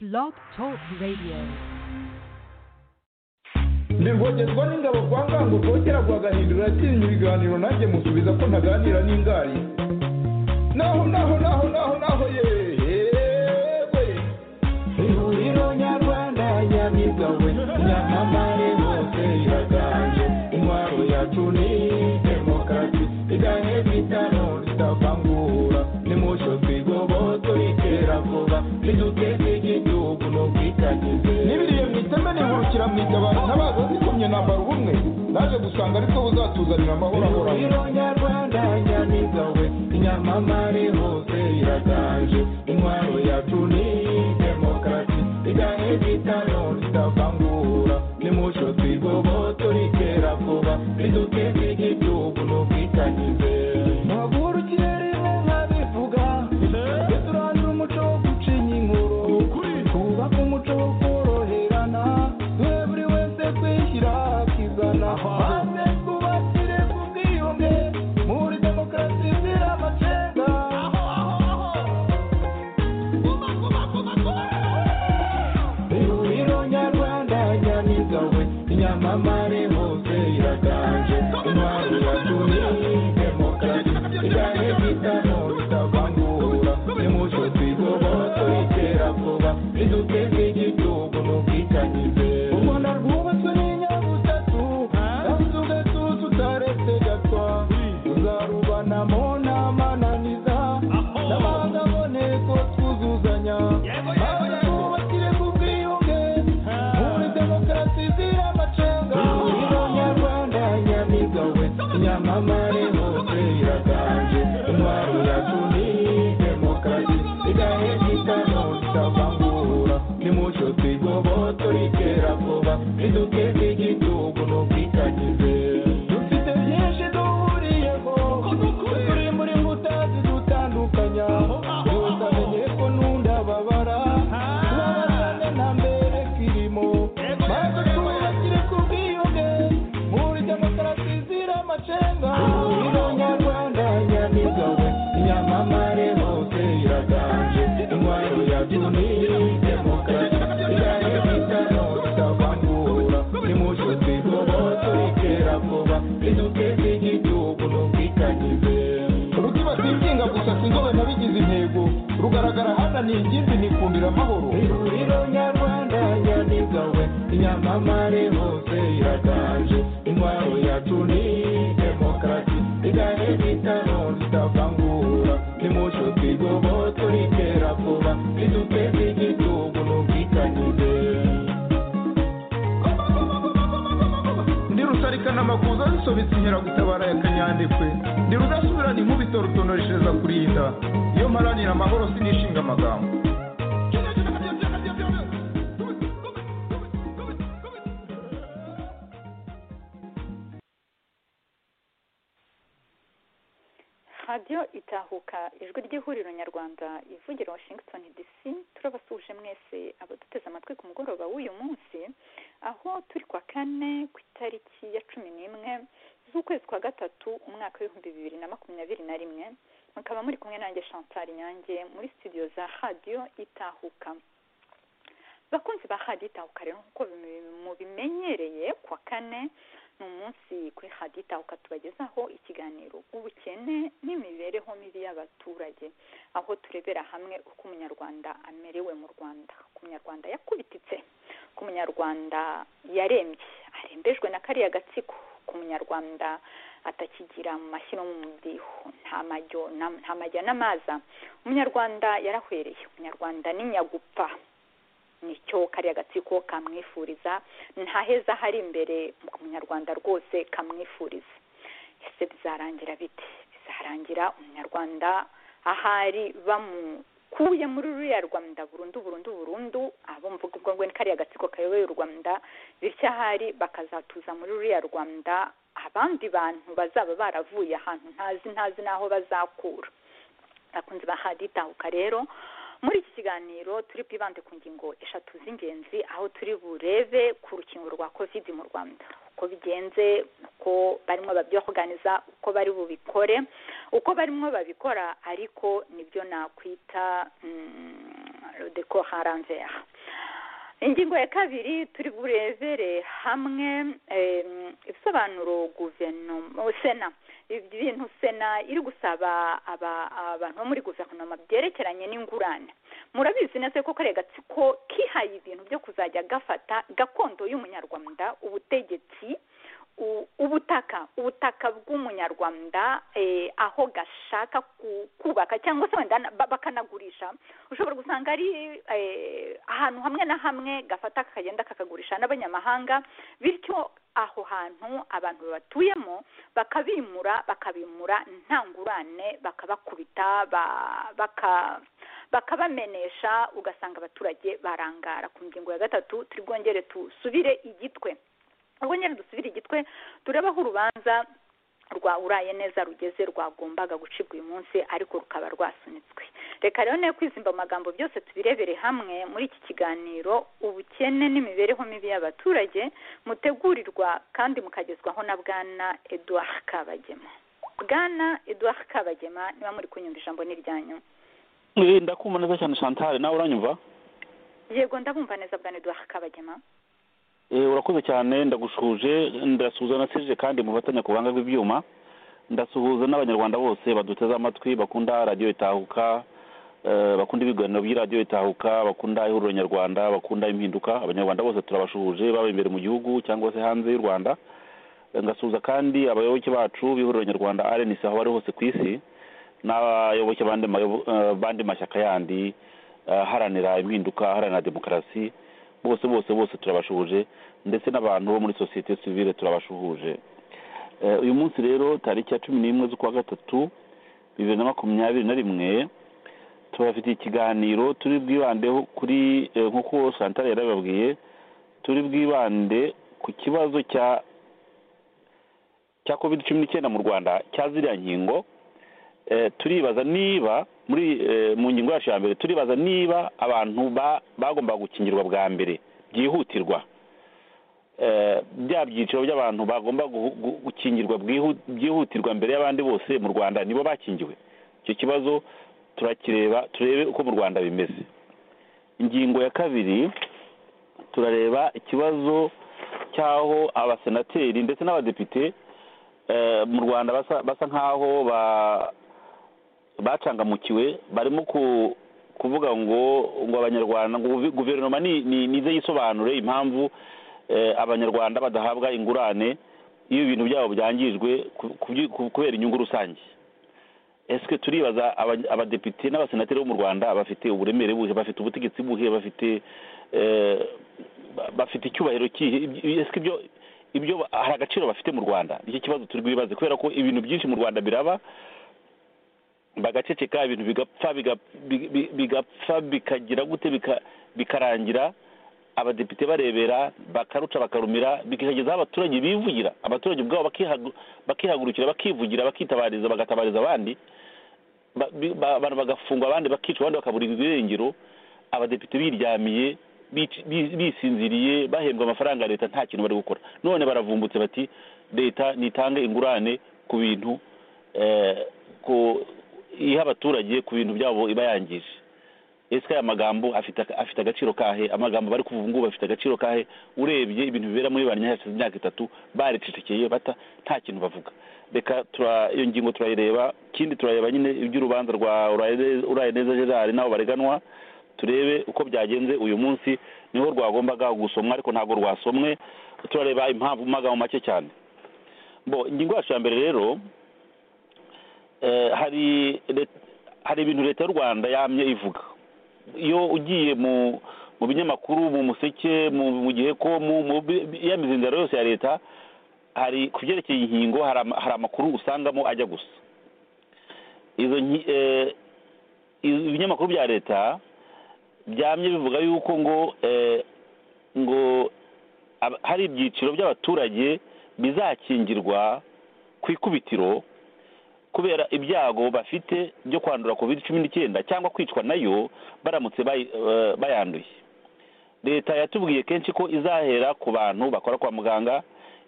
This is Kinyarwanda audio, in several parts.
Blog Talk Radio. ndirwogezwa n'ingabo kwa ngango rwogera rwagahindura yatinya ibiganiro nanjye musubiza ko ntaganira n'ingari naho naho naho naho naho yewe ihuriro nyarwanda nyabigawe nyamamare hose iraganje intwaro yacu ni demokarasi iganye bitano ritavangura nimucyo twigobotse itera vuba niduteze igihugu n'ubwitangize n'ibiriye mu iteme nihurukira mu itabaro ntabaza zikomye nambara ubumwe naje gusanga ariko buzatuzanira amahoro ahoraho ihuriro nyarwanda nyamigawe inyamamare hose iraganje intwaro yacu ni demokarasi iganye bitano ritavangura nimucyo twigobotse ritera vuba riduteze igihugu n'ubwitangize ntagurukire rimwe nkabivuga duturangira umuco wo gucinya inkuru twubaka umuco wo koroherana twe buri wese kwishyira akizana maze twubakire ku bwiyunge muri demokarasi izira amacenga ihuriro nyarwanda nyamigawe inyamamare hose iraganje intwaro yacu ni demokarasi igane bitamo bitavangura nimucyo twigobotse itera vuba riduteze igihugu n'ubwitangize u rwanda rwubatswe n'inyabutatu kandi tugatuza utaretse gatwa tuzarubanamo n'amananiza n'amahanga aboneko twuzuzanya maze twubakire ku bwiyunge muri demokarasi izira amacenga ihuriro nyarwanda nyamigawe nyamamare hose iraganje intwaro yacu ni demokarasi igahe gitano itavangura nimucyo twigobotse ritera vuba riduteze igihugu n'ubwitangize dufite byinshi duhuriyeho turi muri mbuta zidutandukanya yose amenye ko nunda babara tubabazane na mbere kirimo maze twubakire ku bwiyunge muri demokarasi izira amacenga ihuriro nyarwanda nyamigawe inyamamare hose iraganje intwaro yacu ni demokarasi igane bitano bitavangura nimucyo twigobotse ritera vuba riduteze igihugu n'ubwitangize ruti batikinga gusa sinzobe nabigize intego rugaragara hananiye ingimbi nikundira amahoro ihuriro nyarwanda nyamigawe inyamamare hose iraganje intwaro yacu ni demokarasi igane bitano ritavangura nimucyo twigobotse ritera vuba riduteze igihugu n'ubwitangize ndi rusarikana amakuza zisobetse inkera gutabara ya kanyandekwe ndi rudasubirana inkubito rutonoreshereza kurinda iyo mparanira amahoro sinishinga amagambo radiyo itahuka ijwi ry'ihuriro nyarwanda ivugira washington dc turabasuje mwese abaduteze amatwi ku mugoroba w'uyu munsi aho turi kwa kane ku itariki ya cumi n'imwe z'ukwezi kwa gatatu umwaka w'ibihumbi bibiri na makumyabiri na rimwe mukaba muri kumwe nanjye chantal nyange muri studio za radiyo itahuka bakunzi ba radiyo itahuka rero nk'uko mubimenyereye kwa kane ni umunsi kuri radiyo itahuka tubagezaho ikiganiro ubukene n'imibereho mibi y'abaturage aho turebera hamwe uko umunyarwanda amerewe mu rwanda ku munyarwanda yakubititse ku munyarwanda yarembye arembejwe na kariya gatsiko ku munyarwanda atakigira mu mashyi no mu mudiho nta majyo na- nta majya n'amaza umunyarwanda yarahwereye umunyarwanda ni nyagupfa nicyo kariya gatsiko kamwifuriza nta heza hari imbere ku munyarwanda rwose kamwifuriza ese bizarangira bite bizarangira umunyarwanda ahari bamukuye muri ruriya rwanda burundu burundu burundu abo mvuga ubwo ngo ni kariya gatsiko kayoboye u rwanda bityo ahari bakazatuza muri ruriya rwanda abandi bantu bazaba baravuye ahantu ntazi ntazi n'aho bazakura bakunze bahaditahuka rero muri iki kiganiro turi bwibande ku ngingo eshatu z'ingenzi aho turi burebe ku rukingo rwa kovidi mu rwanda uko bigenze uko barimo babyoganiza uko bari bubikore uko barimo babikora ariko nibyo nakwita mm, le décor à l'envers ingingo ya kabiri turi burebere hamwe em, ibisobanuro guverinoma sena ibintu sena iri gusaba aba- abantu bo muri guverinoma byerekeranye n'ingurane murabizi neza ko kariya gatsiko kihaye ibintu byo kuzajya gafata gakondo y'umunyarwanda ubutegetsi u- ubutaka ubutaka bw'umunyarwanda eh, aho gashaka ku- kubaka cyangwa se wenda na- ba- bakanagurisha ushobora gusanga ari eh, ahantu hamwe na hamwe gafata kakagenda kakagurisha n'abanyamahanga bityo aho hantu abantu batuyemo bakabimura bakabimura nta ngurane bakabakubita ba- baka bakabamenesha ugasanga abaturage barangara ku ngingo ya gatatu turi bwongere dusubire igitwe ubwongere dusubire igitwe turabaho urubanza rwa uraye neza rugeze rwagombaga gucibwa uyu munsi ariko rukaba rwasunitswe reka rero ne kwizimba mu magambo byose tubirebere hamwe muri iki kiganiro ubukene n'imibereho mibi y'abaturage mutegurirwa kandi mukagezwaho na bwana edouard kabagema bwana edouard kabagema niba muri kunyumva ijambo ni iryanyu ndakumva neza cyane chantal nawe uranyumva yego ndabumva neza bwana edouard kabagema Eh, urakoze cyane ndagushuje ndasuhuza na seje kandi mufatanya ku buhanga bw'ibyuma ndasuhuza n'abanyarwanda bose baduteze amatwi bakunda radiyo itahuka eh, bakunda ibiganiro by'iradiyo itahuka bakunda ihuriro nyarwanda bakunda impinduka abanyarwanda bose turabashuhuje baba imbere mu gihugu cyangwa se hanze y'u rwanda Eh, ngasuhuza kandi abayoboke bacu b'ihuriro nyarwanda rnc aho bari hose ku isi n'abayoboke b'andi mayobo- eh, b'andi mashyaka yandi eh, aharanira impinduka aharanira demokarasi bose bose bose turabashuhuje ndetse n'abantu bo muri sosiyete sivile turabashuhuje Eh, uyu munsi rero tariki ya cumi n'imwe z'ukwa gatatu bibiri na makumyabiri na rimwe tubafitiye ikiganiro turi bwibandeho kuri eh, nk'uko santara yarababwiye turi bwibande ku kibazo cya cya covid cumi n'icyenda mu rwanda cya ziriya nkingo eh, turibaza niba muri eh, mu ngingo yacu ya mbere turibaza niba abantu ba- bagombaga gukingirwa bwa mbere byihutirwa Eh, bya byiciro by'abantu bagomba guhu- gu- gukingirwa bwihu- byihutirwa mbere y'abandi bose mu rwanda nibo bakingiwe icyo kibazo turakireba turebe uko mu rwanda bimeze ingingo ya kabiri turareba ikibazo cy'aho abasenateri ndetse n'abadepite eh, mu rwanda basa- basa nk'aho ba- bacangamukiwe barimo ku- kuvuga ngo ngo abanyarwanda ngo guve- guverinoma ni- ni- nize yisobanure impamvu eh, abanyarwanda badahabwa ingurane iyo ibintu byabo byangijwe ku- kubyi- ku- kubera inyungu rusange ese turibaza aba- abadepite n'abasenateri bo mu rwanda bafite uburemere buhe bafite ubutegetsi buhe bafite eh, ba- bafite icyubahiro kihe ese ibyo ibyo ba- hari agaciro bafite mu rwanda nicyo kibazo turi bwibaze kubera ko ibintu byinshi mu rwanda biraba bagaceceka ibintu bigapfa biga- bi- bi- bigapfa bikagira gute bika- bikarangira abadepite barebera bakaruca bakarumira bikageza aho abaturage bivugira abaturage ubwabo bakihagu- bakihagurukira bakivugira bakitabariza bagatabariza abandi ba- bi- ba- abantu bagafungwa abandi bakicwa abandi bakaburirwa ibirengero abadepite biryamiye bici- bi- bisinziriye bahembwa amafaranga ya leta nta kintu bari gukora none baravumbutse bati leta nitange ingurane ku bintu eh, ku iha abaturage ku bintu byabo iba yangije ese aya magambo afite afite agaciro kahe amagambo bari kuvuga ngubu afite agaciro kahe urebye ibintu bibera muri ba nyirashyashya imyaka itatu baricecekeye bata nta kintu bavuga reka tura- iyo ngingo turayireba ikindi turareba nyine iby'urubanza rwa uraye neza gerard n'abo bareganwa turebe uko byagenze uyu munsi niho rwagombaga gusomwa ariko ntabwo rwasomwe turareba impamvu mu magambo make cyane bo ingingo yacu ya mbere rero eh, hari let- hari ibintu leta y'u rwanda yamye ivuga iyo ugiye mu mu binyamakuru mu museke mu mu gihe ko mu mu bi- bi- ya mizinzaro yose ya leta hari ku byerekeye inkingo hari ama- hari amakuru usangamo ajya gusa izo nki- eh, izo- ibinyamakuru bya leta byamye bivuga yuko ngo eh, ngo ab- hari ibyiciro by'abaturage bizakingirwa ku ikubitiro kubera ibyago bafite byo kwandura covid cumi n'icyenda cyangwa kwicwa nayo baramutse bayi- eh, bayanduye leta yatubwiye kenshi ko izahera ku bantu bakora kwa muganga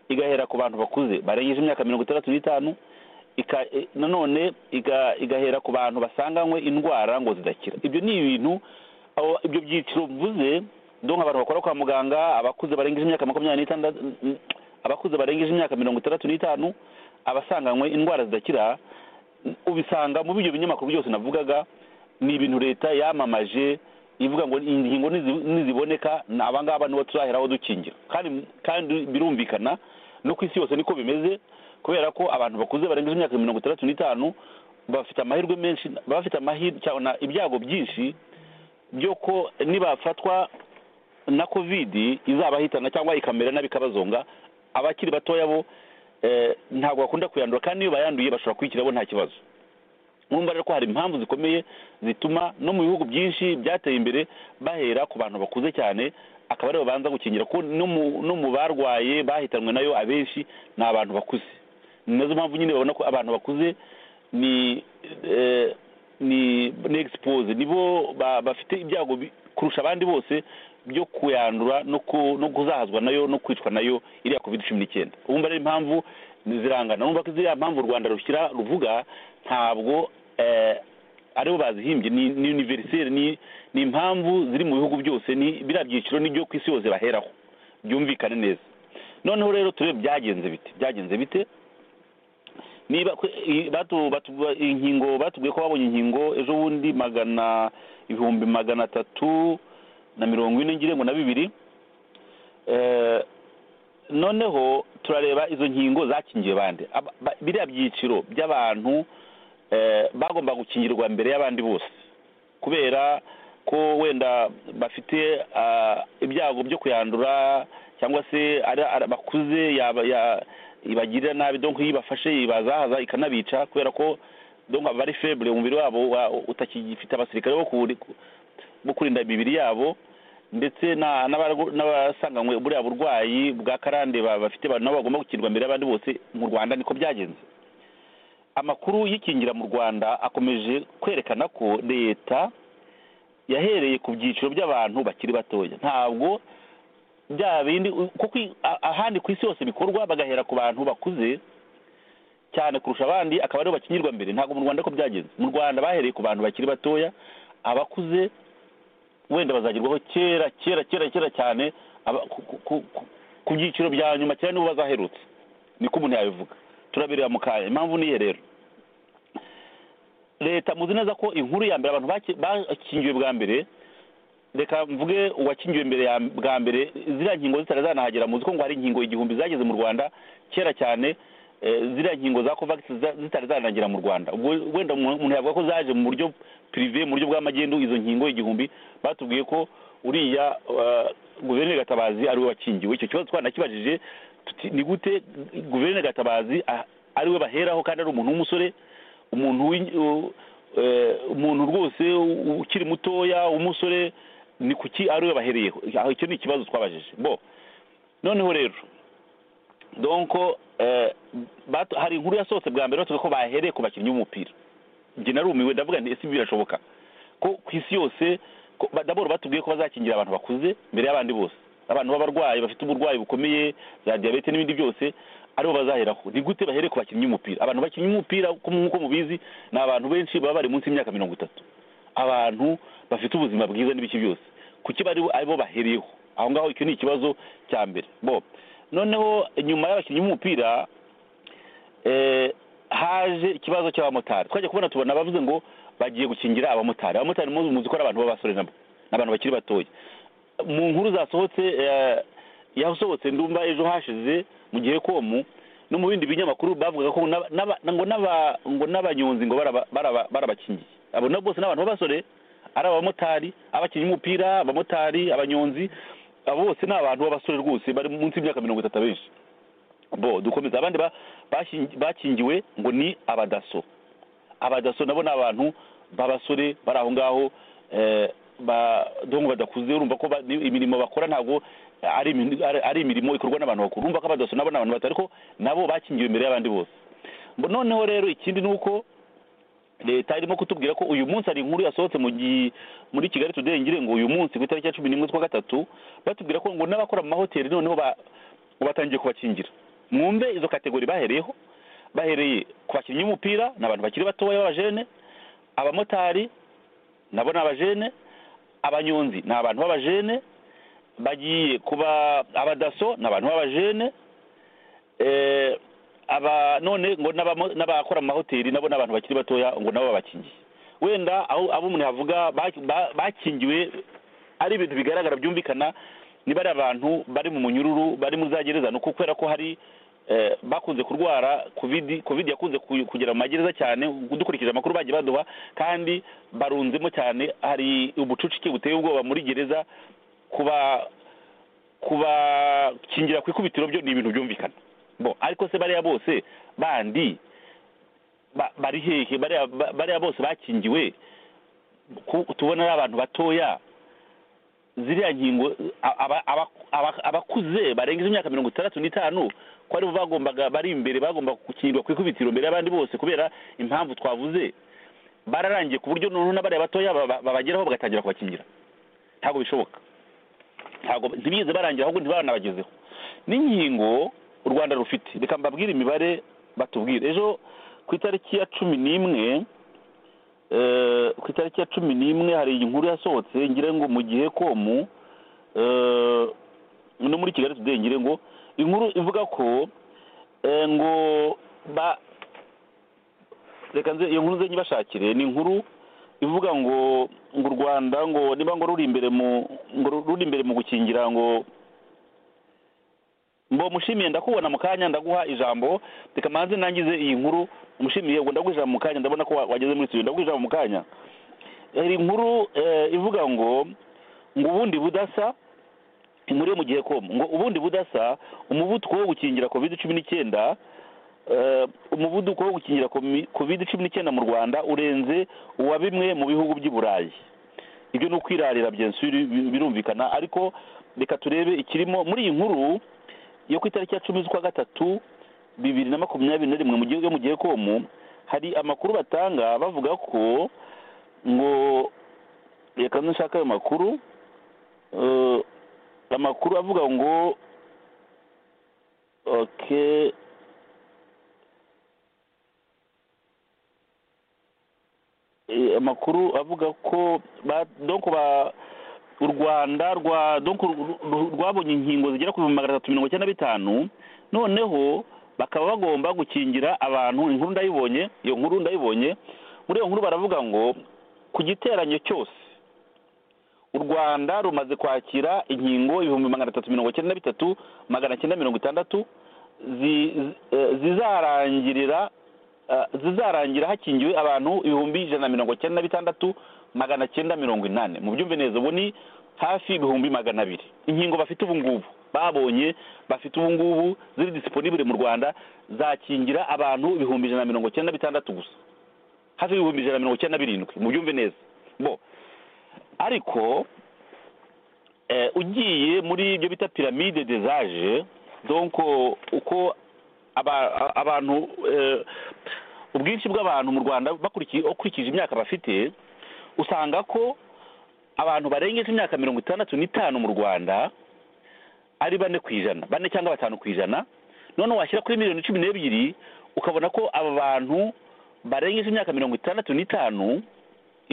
igahera ku bantu bakuze barengeje imyaka mirongo itandatu n'itanu ika- eh, nanone iga- igahera ku bantu basanganywe indwara ngo zidakira ibyo ni ibintu abo ibyo byiciro mvuze donka abantu bakora kwa muganga abakuze barengeje imyaka makumyabiri n'itandatu abakuze barengeje imyaka mirongo itandatu n'itanu abasanganywe indwara zidakira ubisanga mu byo binyamakuru byose navugaga ni ibintu leta yamamaje ivuga ngo ingingo nizi- niziboneka ni abangaba nibo turaheraho dukingira kandi kandi birumvikana no ku isi yose niko bimeze kubera ko abantu bakuze barengeje imyaka mirongo itandatu n'itanu bafite amahirwe menshi baba bafite amahirwe cyangwa ibyago byinshi byo ko nibafatwa na kovidi izabahitana cyangwa ikamera nabi ikabazonga abakiri batoya bo eh, ntabwo bakunda kuyandura kandi iyo bayanduye bashobora kwikirabo nta kibazo urumva rero ko hari impamvu zikomeye zituma no mu bihugu byinshi byateye imbere bahera ku bantu bakuze cyane akaba aribo banza gukingira kuko no mu- no mu barwaye bahitanwe nayo abenshi ni abantu bakuze ni nazo mpamvu nyine babona ko abantu bakuze ni eh, ni ni expose nibo ba- bafite ibyago bi- kurusha abandi bose byo kuyandura no ku- no kuzahazwa nayo no kwicwa nayo iriya covid cumi n'icyenda urumva rero impamvu zirangana urumva ko ziriya mpamvu u rwanda rushyira ruvuga ntabwo eh, aribo bazihimbye ni ni univeriseri ni ni impamvu ziri mu bihugu byose ni biriya byiciro nibyo ku isi yose baheraho byumvikane neza noneho rero turebe byagenze bite byagenze bite niba kwe- i- batu- batu- inkingo batubwiye ko babonye inkingo ejo bundi magana ibihumbi magana atatu na mirongo ine ngira ngo na bibiri Eh, noneho turareba izo nkingo zakingiye bande Aba- ba- biriya byiciro by'abantu eh, bagomba gukingirwa mbere y'abandi bose kubera ko wenda bafite ah, ibyago byo kuyandura cyangwa se ari- ari- bakuze yaba- ya- ibagirira nabi donc iyo ibafashe ibazahaza ikanabica kubera ko donc baba ari faible umubiri wabo wa- utakigifite abasirikare bo kuwuri- bo kurinda imibiri yabo ndetse na- n'abarwa- n'abasanganywe buriya burwayi bwa karande ba- bafite ba- nabo bagomba gukingirwa mbere y'abandi bose mu rwanda niko byagenze amakuru y'ikingira mu rwanda akomeje kwerekana ko leta yahereye ku byiciro by'abantu bakiri batoya ntabwo bya bindi kuko i- a- ahandi ku isi hose bikorwa bagahera ku bantu bakuze cyane kurusha abandi akaba aribo bakingirwa mbere ntabwo mu rwanda ko byagenze mu rwanda bahereye ku bantu bakiri batoya abakuze wenda bazagerwaho kera kera kera kera cyane aba- ku- ku- ku- ku- ku byiciro bya nyuma cyane nibo bazaherutse niko umuntu yabivuga turabireba mu kanya impamvu niye rero leta muzi neza ko inkuru ya mbere abantu baki- bakingiwe bwa mbere reka mvuge uwakingiwe mbere ya bwa mbere ziriya nkingo zitari zanahagera muzi ko ngo hari inkingo igihumbi zageze mu rwanda kera cyane eh, ziriya nkingo za covax za- zitari zanagera mu rwanda ubwo wenda umuntu umuntu yavuga ko zaje mu buryo prive mu buryo bw'amagendu izo nkingo igihumbi batubwiye ko uriya eh, guverineri gatabazi ariwe wakingiwe icyo kibazo twanakibajije tuti ni gute guverineri gatabazi a- ariwe baheraho kandi ari umuntu w'umusore umuntu w'in- u- eh, umuntu rwose u- ukiri mutoya umusore ni kuki ariwe bahereyeho aho icyo ni ikibazo twabajije bo noneho rero donko eh, batu- hari inkuru yasohotse bwa mbere batuvuga ko bahereye ku bakinnyi b'umupira njye narumiwe ndavuga nti ese ibi birashoboka ko ku isi yose ko- ba- daboro batubwiye ko bazakingira abantu bakuze mbere y'abandi bose abantu b'abarwayi bafite uburwayi bukomeye za diyabete n'ibindi byose aribo bazaheraho ni gute bahere ku bakinnyi b'umupira abantu bakinnyi b'umupira ko mu- nk'uko mubizi ni abantu benshi baba bari munsi y'imyaka mirongo itatu abantu bafite ubuzima bwiza n'ibiki byose kuki bari bo- aribo bahereyeho aho ngaho icyo ni ikibazo cya mbere bo noneho nyuma y'abakinnyi b'umupira eh, haje ikibazo cy'abamotari twajya kubona tubona bavuze ngo bagiye gukingira abamotari abamotari muzi muzi ko ari abantu b'abasore nabo ni abantu bakiri batoya mu nkuru zasohotse eh, yasohotse ndumva ejo hashize mu gihe komu no mu bindi binyamakuru bavugaga ko n'aba- n'aba- ngo n'aba- ngo n'abanyonzi ngo baraba- baraba- barabakingiye abo nabo bose ni abantu b'abasore ari abamotari abakinnyi b'umupira abamotari abanyonzi abo bose ni abantu b'abasore rwose bari munsi y'imyaka mirongo itatu abenshi bo dukomeza abandi ba- bashingi- bakingiwe ngo ni abadaso abadaso nabo ni abantu b'abasore bari aho ngaho eh, ba- donc badakuze urumva ko ba- ni- imirimo bakora ntabwo ari imin- ari- ari imirimo ikorwa n'abantu bakuru urumva ko abadaso nabo ni abantu bato ariko nabo bakingiwe imbere y'abandi bose Mbo- noneho rero ikindi ni uko leta irimo kutubwira ko uyu munsi hari inkuru yasohotse mu gi- muri kigali today ngire ngo uyu munsi ku itariki ya cumi n'imwe z'ukwa gatatu batubwira ko ngo n'abakora mu mahoteli noneho ba- batangiye kubakingira mwumve izo kategori bahereyeho bahereye ku bakinnyi b'umupira ni abantu bakiri batoya b'abajene abamotari nabo ni abajene abanyonzi ni abantu b'abajene bagiye kuba abadaso ni abantu b'abajene eh, aba none ngo n'abamo- n'abakora mu mahoteli nabo ni abantu bakiri batoya ngo nabo babakingiye wenda aho abo umuntu yavuga ba- ba- bakingiwe ari ibintu bigaragara byumvikana niba ari abantu bari mu munyururu bari mu za gereza ni uko kubera ko hari eh, bakunze kurwara covid covid yakunze ku- kugera mu magereza cyane dukurikije amakuru bagiye baduha kandi barunzemo cyane hari ubucucike buteye ubwoba muri gereza kuba kubakingira ku ikubitiro byo ni ibintu byumvikana bo ariko se bariya bose bandi ba- bari hehe bariya ba- bariya bose bakingiwe ku- tubona ari abantu batoya ziriya nkingo a- aba- aba- aba- abakuze barengeje imyaka mirongo itandatu n'itanu ko aribo bagombaga bari imbere bagomba gukingirwa ku ikubitiro mbere y'abandi bose kubera impamvu twavuze bararangiye ku buryo noneho n'abariya batoya baba- babageraho bagatangira kubakingira ntabwo bishoboka ntabwo ntibigeze barangira ahubwo ntibanabagezeho n'inkingo u rwanda rufite reka mbabwire imibare batubwire ejo ku itariki ya cumi n'imwe eh, ku itariki ya cumi n'imwe hari inkuru yasohotse ngira ngo mu gihe komu eh, no muri kigali today ngira ngo inkuru ivuga ko eh, ngo ba reka nze iyo nkuru nze nyibashakire ni inkuru ivuga ngo ngo u rwanda ngo niba ngo ruri imbere mu ngo ruri imbere mu gukingira ngo mbo mushimiye ndakubona mu kanya ndaguha ijambo reka manze nangize iyi nkuru mushimiye ngo ndaguha ijambo mu kanya ndabona ko wa- wageze muri studio ndaguha ijambo mu kanya hari inkuru eh, ivuga ngo ngo ubundi budasa inkuru yo mu gihe com ngo ubundi budasa umuvuduko wo gukingira covid cumi n'icyenda eh, umuvuduko wo gukingira covid cumi n'icyenda mu rwanda urenze uwa bimwe mu bihugu by'i burayi ibyo ni ukwirarira bien sûr bi- birumvikana ariko reka turebe ikirimo muri iyi nkuru yo ku itariki ya cumi z'ukwa gatatu bibiri na makumyabiri na rimwe mu gihe yo mu gihe komu hari amakuru batanga bavuga ko ngo reka nshaka ayo makuru Eh, amakuru avuga ngo okay Eh, amakuru avuga ko ba donc ba u Rwanda rwa donc ru- ru- rwabonye inkingo zigera ku bihumbi magana atatu mirongo icyenda na bitanu noneho bakaba bagomba gukingira abantu inkuru ndayibonye iyo nkuru ndayibonye muri iyo nkuru baravuga ngo ku giteranyo cyose u rwanda rumaze kwakira inkingo ibihumbi magana atatu mirongo icyenda na bitatu magana cyenda mirongo itandatu zi- zi- eh, zizarangirira eh, zizarangira hakingiwe abantu ibihumbi ijana na mirongo icyenda na bitandatu magana cyenda mirongo inani mu byumve neza ubu ni hafi ibihumbi magana abiri inkingo bafite ubu ngubu babonye bafite ubu ngubu ziri disiponibure mu rwanda zakingira abantu ibihumbi ijana na mirongo icyenda na bitandatu gusa hafi ibihumbi ijana na mirongo icyenda na birindwi mu byumve neza bo ariko eh, ugiye muri ibyo bita piramide des age donc uko aba- a- abantu eh, ubwinshi bw'abantu mu rwanda bakurikiye ukurikije imyaka bafite usanga ko abantu barengeje imyaka mirongo itandatu n'itanu mu rwanda ari bane ku ijana bane cyangwa batanu ku ijana none washyira kuri miliyoni cumi n'ebyiri ukabona ko aba bantu barengeje imyaka mirongo itandatu n'itanu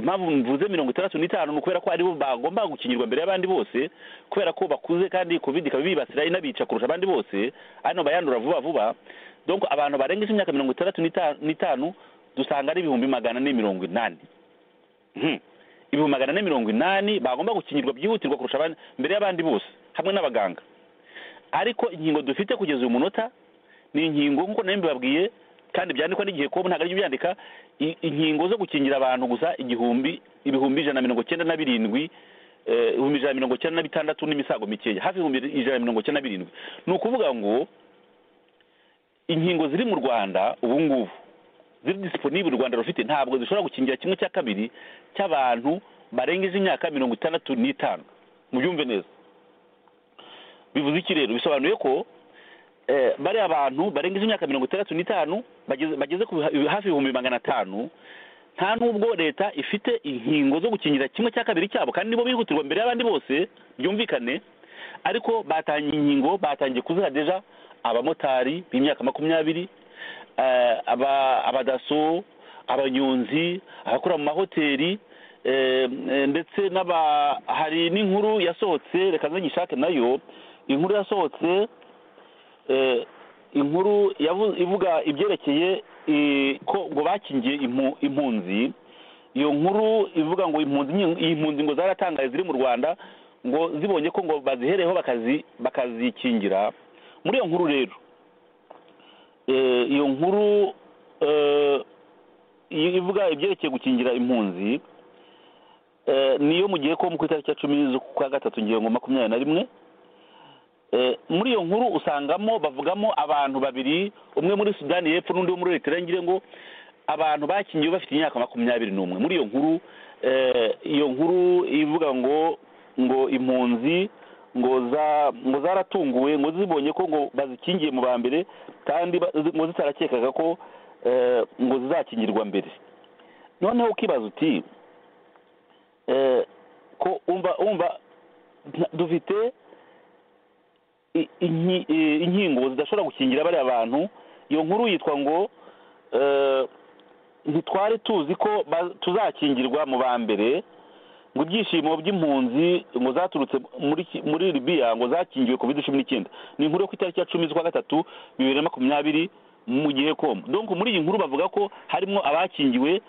impamvu mvuze mirongo itandatu n'itanu ni ukubera ko aribo bagomba gukingirwa mbere y'abandi bose kubera ko bakuze kandi covid ikaba ibibasira inabica kurusha abandi bose hano bayandura vuba vuba donc abantu barengeje imyaka mirongo itandatu n'ita- n'itanu dusanga ari ibihumbi magana ane mirongo inani Mhm. ibihumbi magana ane mirongo inani bagomba gukingirwa byihutirwa kurusha abandi mbere y'abandi bose hamwe n'abaganga ariko inkingo dufite kugeza uyu munota ni inkingo nk'uko nayo mbibabwiye kandi byandikwa n'igihe kobu ntabwo aribyo byandika i- inkingo zo gukingira abantu gusa igihumbi ibihumbi ijana na mirongo icyenda na birindwi eh, ibihumbi ijana na mirongo icyenda na bitandatu n'imisago mikeya hafi ibihumbi ijana na mirongo icyenda na birindwi ni ukuvuga ngo inkingo ziri mu rwanda ubu ngubu ziri disiponibule u rwanda rufite ntabwo zishobora gukingira kimwe cya kabiri cy'abantu barengeje imyaka mirongo itandatu n'itanu mubyumve neza bivuze iki rero bisobanuye ko eh, bariya bantu barengeje imyaka mirongo itandatu n'itanu bageze- bageze ku biha- hafi ibihumbi magana atanu nta nubwo leta ifite inkingo zo gukingira kimwe cya kabiri cyabo kandi nibo bihutirwa mbere y'abandi bose byumvikane ariko batangiye inkingo batangiye kuziha deja abamotari b'imyaka makumyabiri eh, aba abadaso abanyonzi abakora mu mahoteli Eh, eh, ndetse n'aba hari n'inkuru yasohotse reka nzigishake nayo inkuru yasohotse eh, inkuru yavu- ivuga ibyerekeye eh, ko ngo bakingiye impu- impunzi iyo nkuru ivuga ngo impunzi nyi- impunzi ngo zaratangaye ziri mu rwanda ngo zibonye ko ngo bazihereyeho bakazi bakazikingira muri iyo nkuru rero eh, iyo nkuru eh, ivuga ibyerekeye gukingira impunzi Eh, niyo mu gihe ko mu ku itariki ya cumi z'ukwa gatatu ngingo makumyabiri na rimwe Eh, muri iyo nkuru usangamo bavugamo abantu babiri umwe muri sudani y'epfo n'undi wo muri leta ngire ngo abantu bakingiwe bafite imyaka makumyabiri n'umwe muri iyo nkuru eh, iyo nkuru ivuga ngo ngo impunzi ngo za ngo zaratunguwe ngo zibonye ko ngo bazikingiye mu ba mbere kandi ba- ngo zitarakekaga ko eh, ngo zizakingirwa mbere noneho ukibaza uti eh, ko umva umva nta- dufite i- inki- i- inkingo zidashobora gukingira bariya bantu iyo nkuru yitwa ngo eh, ntitwari tuzi ko ba- tuzakingirwa mu ba mbere ngo ibyishimo by'impunzi ngo zaturutse muri ki- muri libiya ngo zakingiwe covid cumi n'icyenda ni inkuru yo ku itariki ya cumi z'ukwa gatatu bibiri na makumyabiri mu gihe komu donc muri iyi nkuru bavuga ko harimo abakingiwe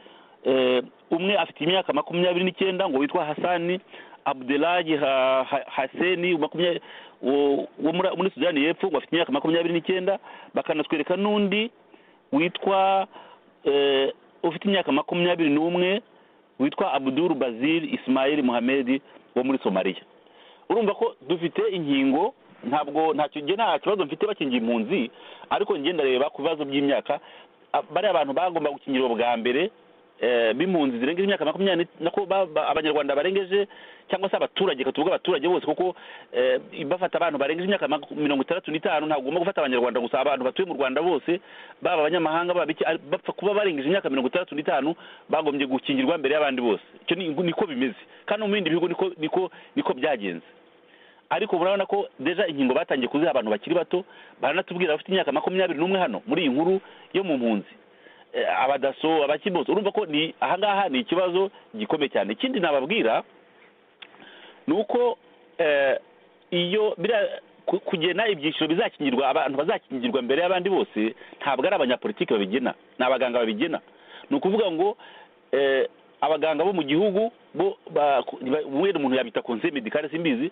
eh, umwe afite imyaka makumyabiri n'icyenda ngo witwa hasani abdelaji Ha- Ha- haseni makumyabiri wo wo muri muri sudani y'epfo ngo afite imyaka makumyabiri n'icyenda bakanatwereka n'undi witwa eh, ufite imyaka makumyabiri n'umwe witwa abuduru bazil isimayeli muhamedi wo muri somaliya urumva ko dufite inkingo ntabwo ntacyo njye nta kibazo mfite bakingiye impunzi ariko njye ndareba ku bibazo by'imyaka a- bariya abantu bagomba gukingirwa bwa mbere eh, b'impunzi zirengeje imyaka makumyabiri nako abanyarwanda barengeje cyangwa se abaturage reka tuvuge abaturage bose kuko eh, bafata abantu barengeje imyaka maku- mirongo itandatu n'itanu ntabwo ugomba gufata abanyarwanda gusa abantu batuye mu rwanda bose baba abanyamahanga baba iki ari- bapfa kuba barengeje imyaka mirongo itandatu n'itanu bagombye gukingirwa mbere y'abandi bose icyo ni- niko bimeze kandi no mu bindi bihugu niko niko niko byagenze ariko murabona ko deja inkingo batangiye kuziha abantu bakiri bato baranatubwira bafite imyaka makumyabiri n'umwe hano muri iyi nkuru yo mu mpunzi Eh, abadaso abakibose urumva ko ni ahangaha ni ikibazo gikomeye cyane ikindi nababwira ni uko eh, iyo biriya ku- kugena ibyiciro bizakingirwa abantu bazakingirwa mbere y'abandi bose ntabwo ari abanyapolitiki babigena ni abaganga babigena ni ukuvuga ngo eh, abaganga bo mu gihugu bo ba- ku- ba- wenda umuntu yabita konse medikale simbizi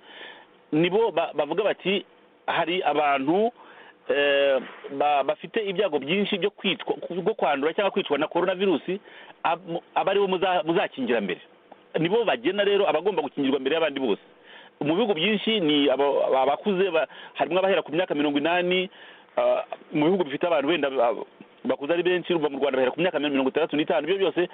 nibo ba- bavuga bati hari abantu eh, ba- bafite ibyago byinshi byo kwitwa bwo kwandura cyangwa kwicwa na korona virusi ab- aba aribo muza- muzakingira mbere nibo bagena rero abagomba gukingirwa mbere y'abandi bose mu bihugu byinshi ni aba- aba- abakuze ba- harimo abahera ku myaka mirongo inani ah, mu bihugu bifite abantu wenda ah, bakuze ari benshi urumva mu rwanda bahera ku myaka mirongo itandatu n'itanu ibyo byose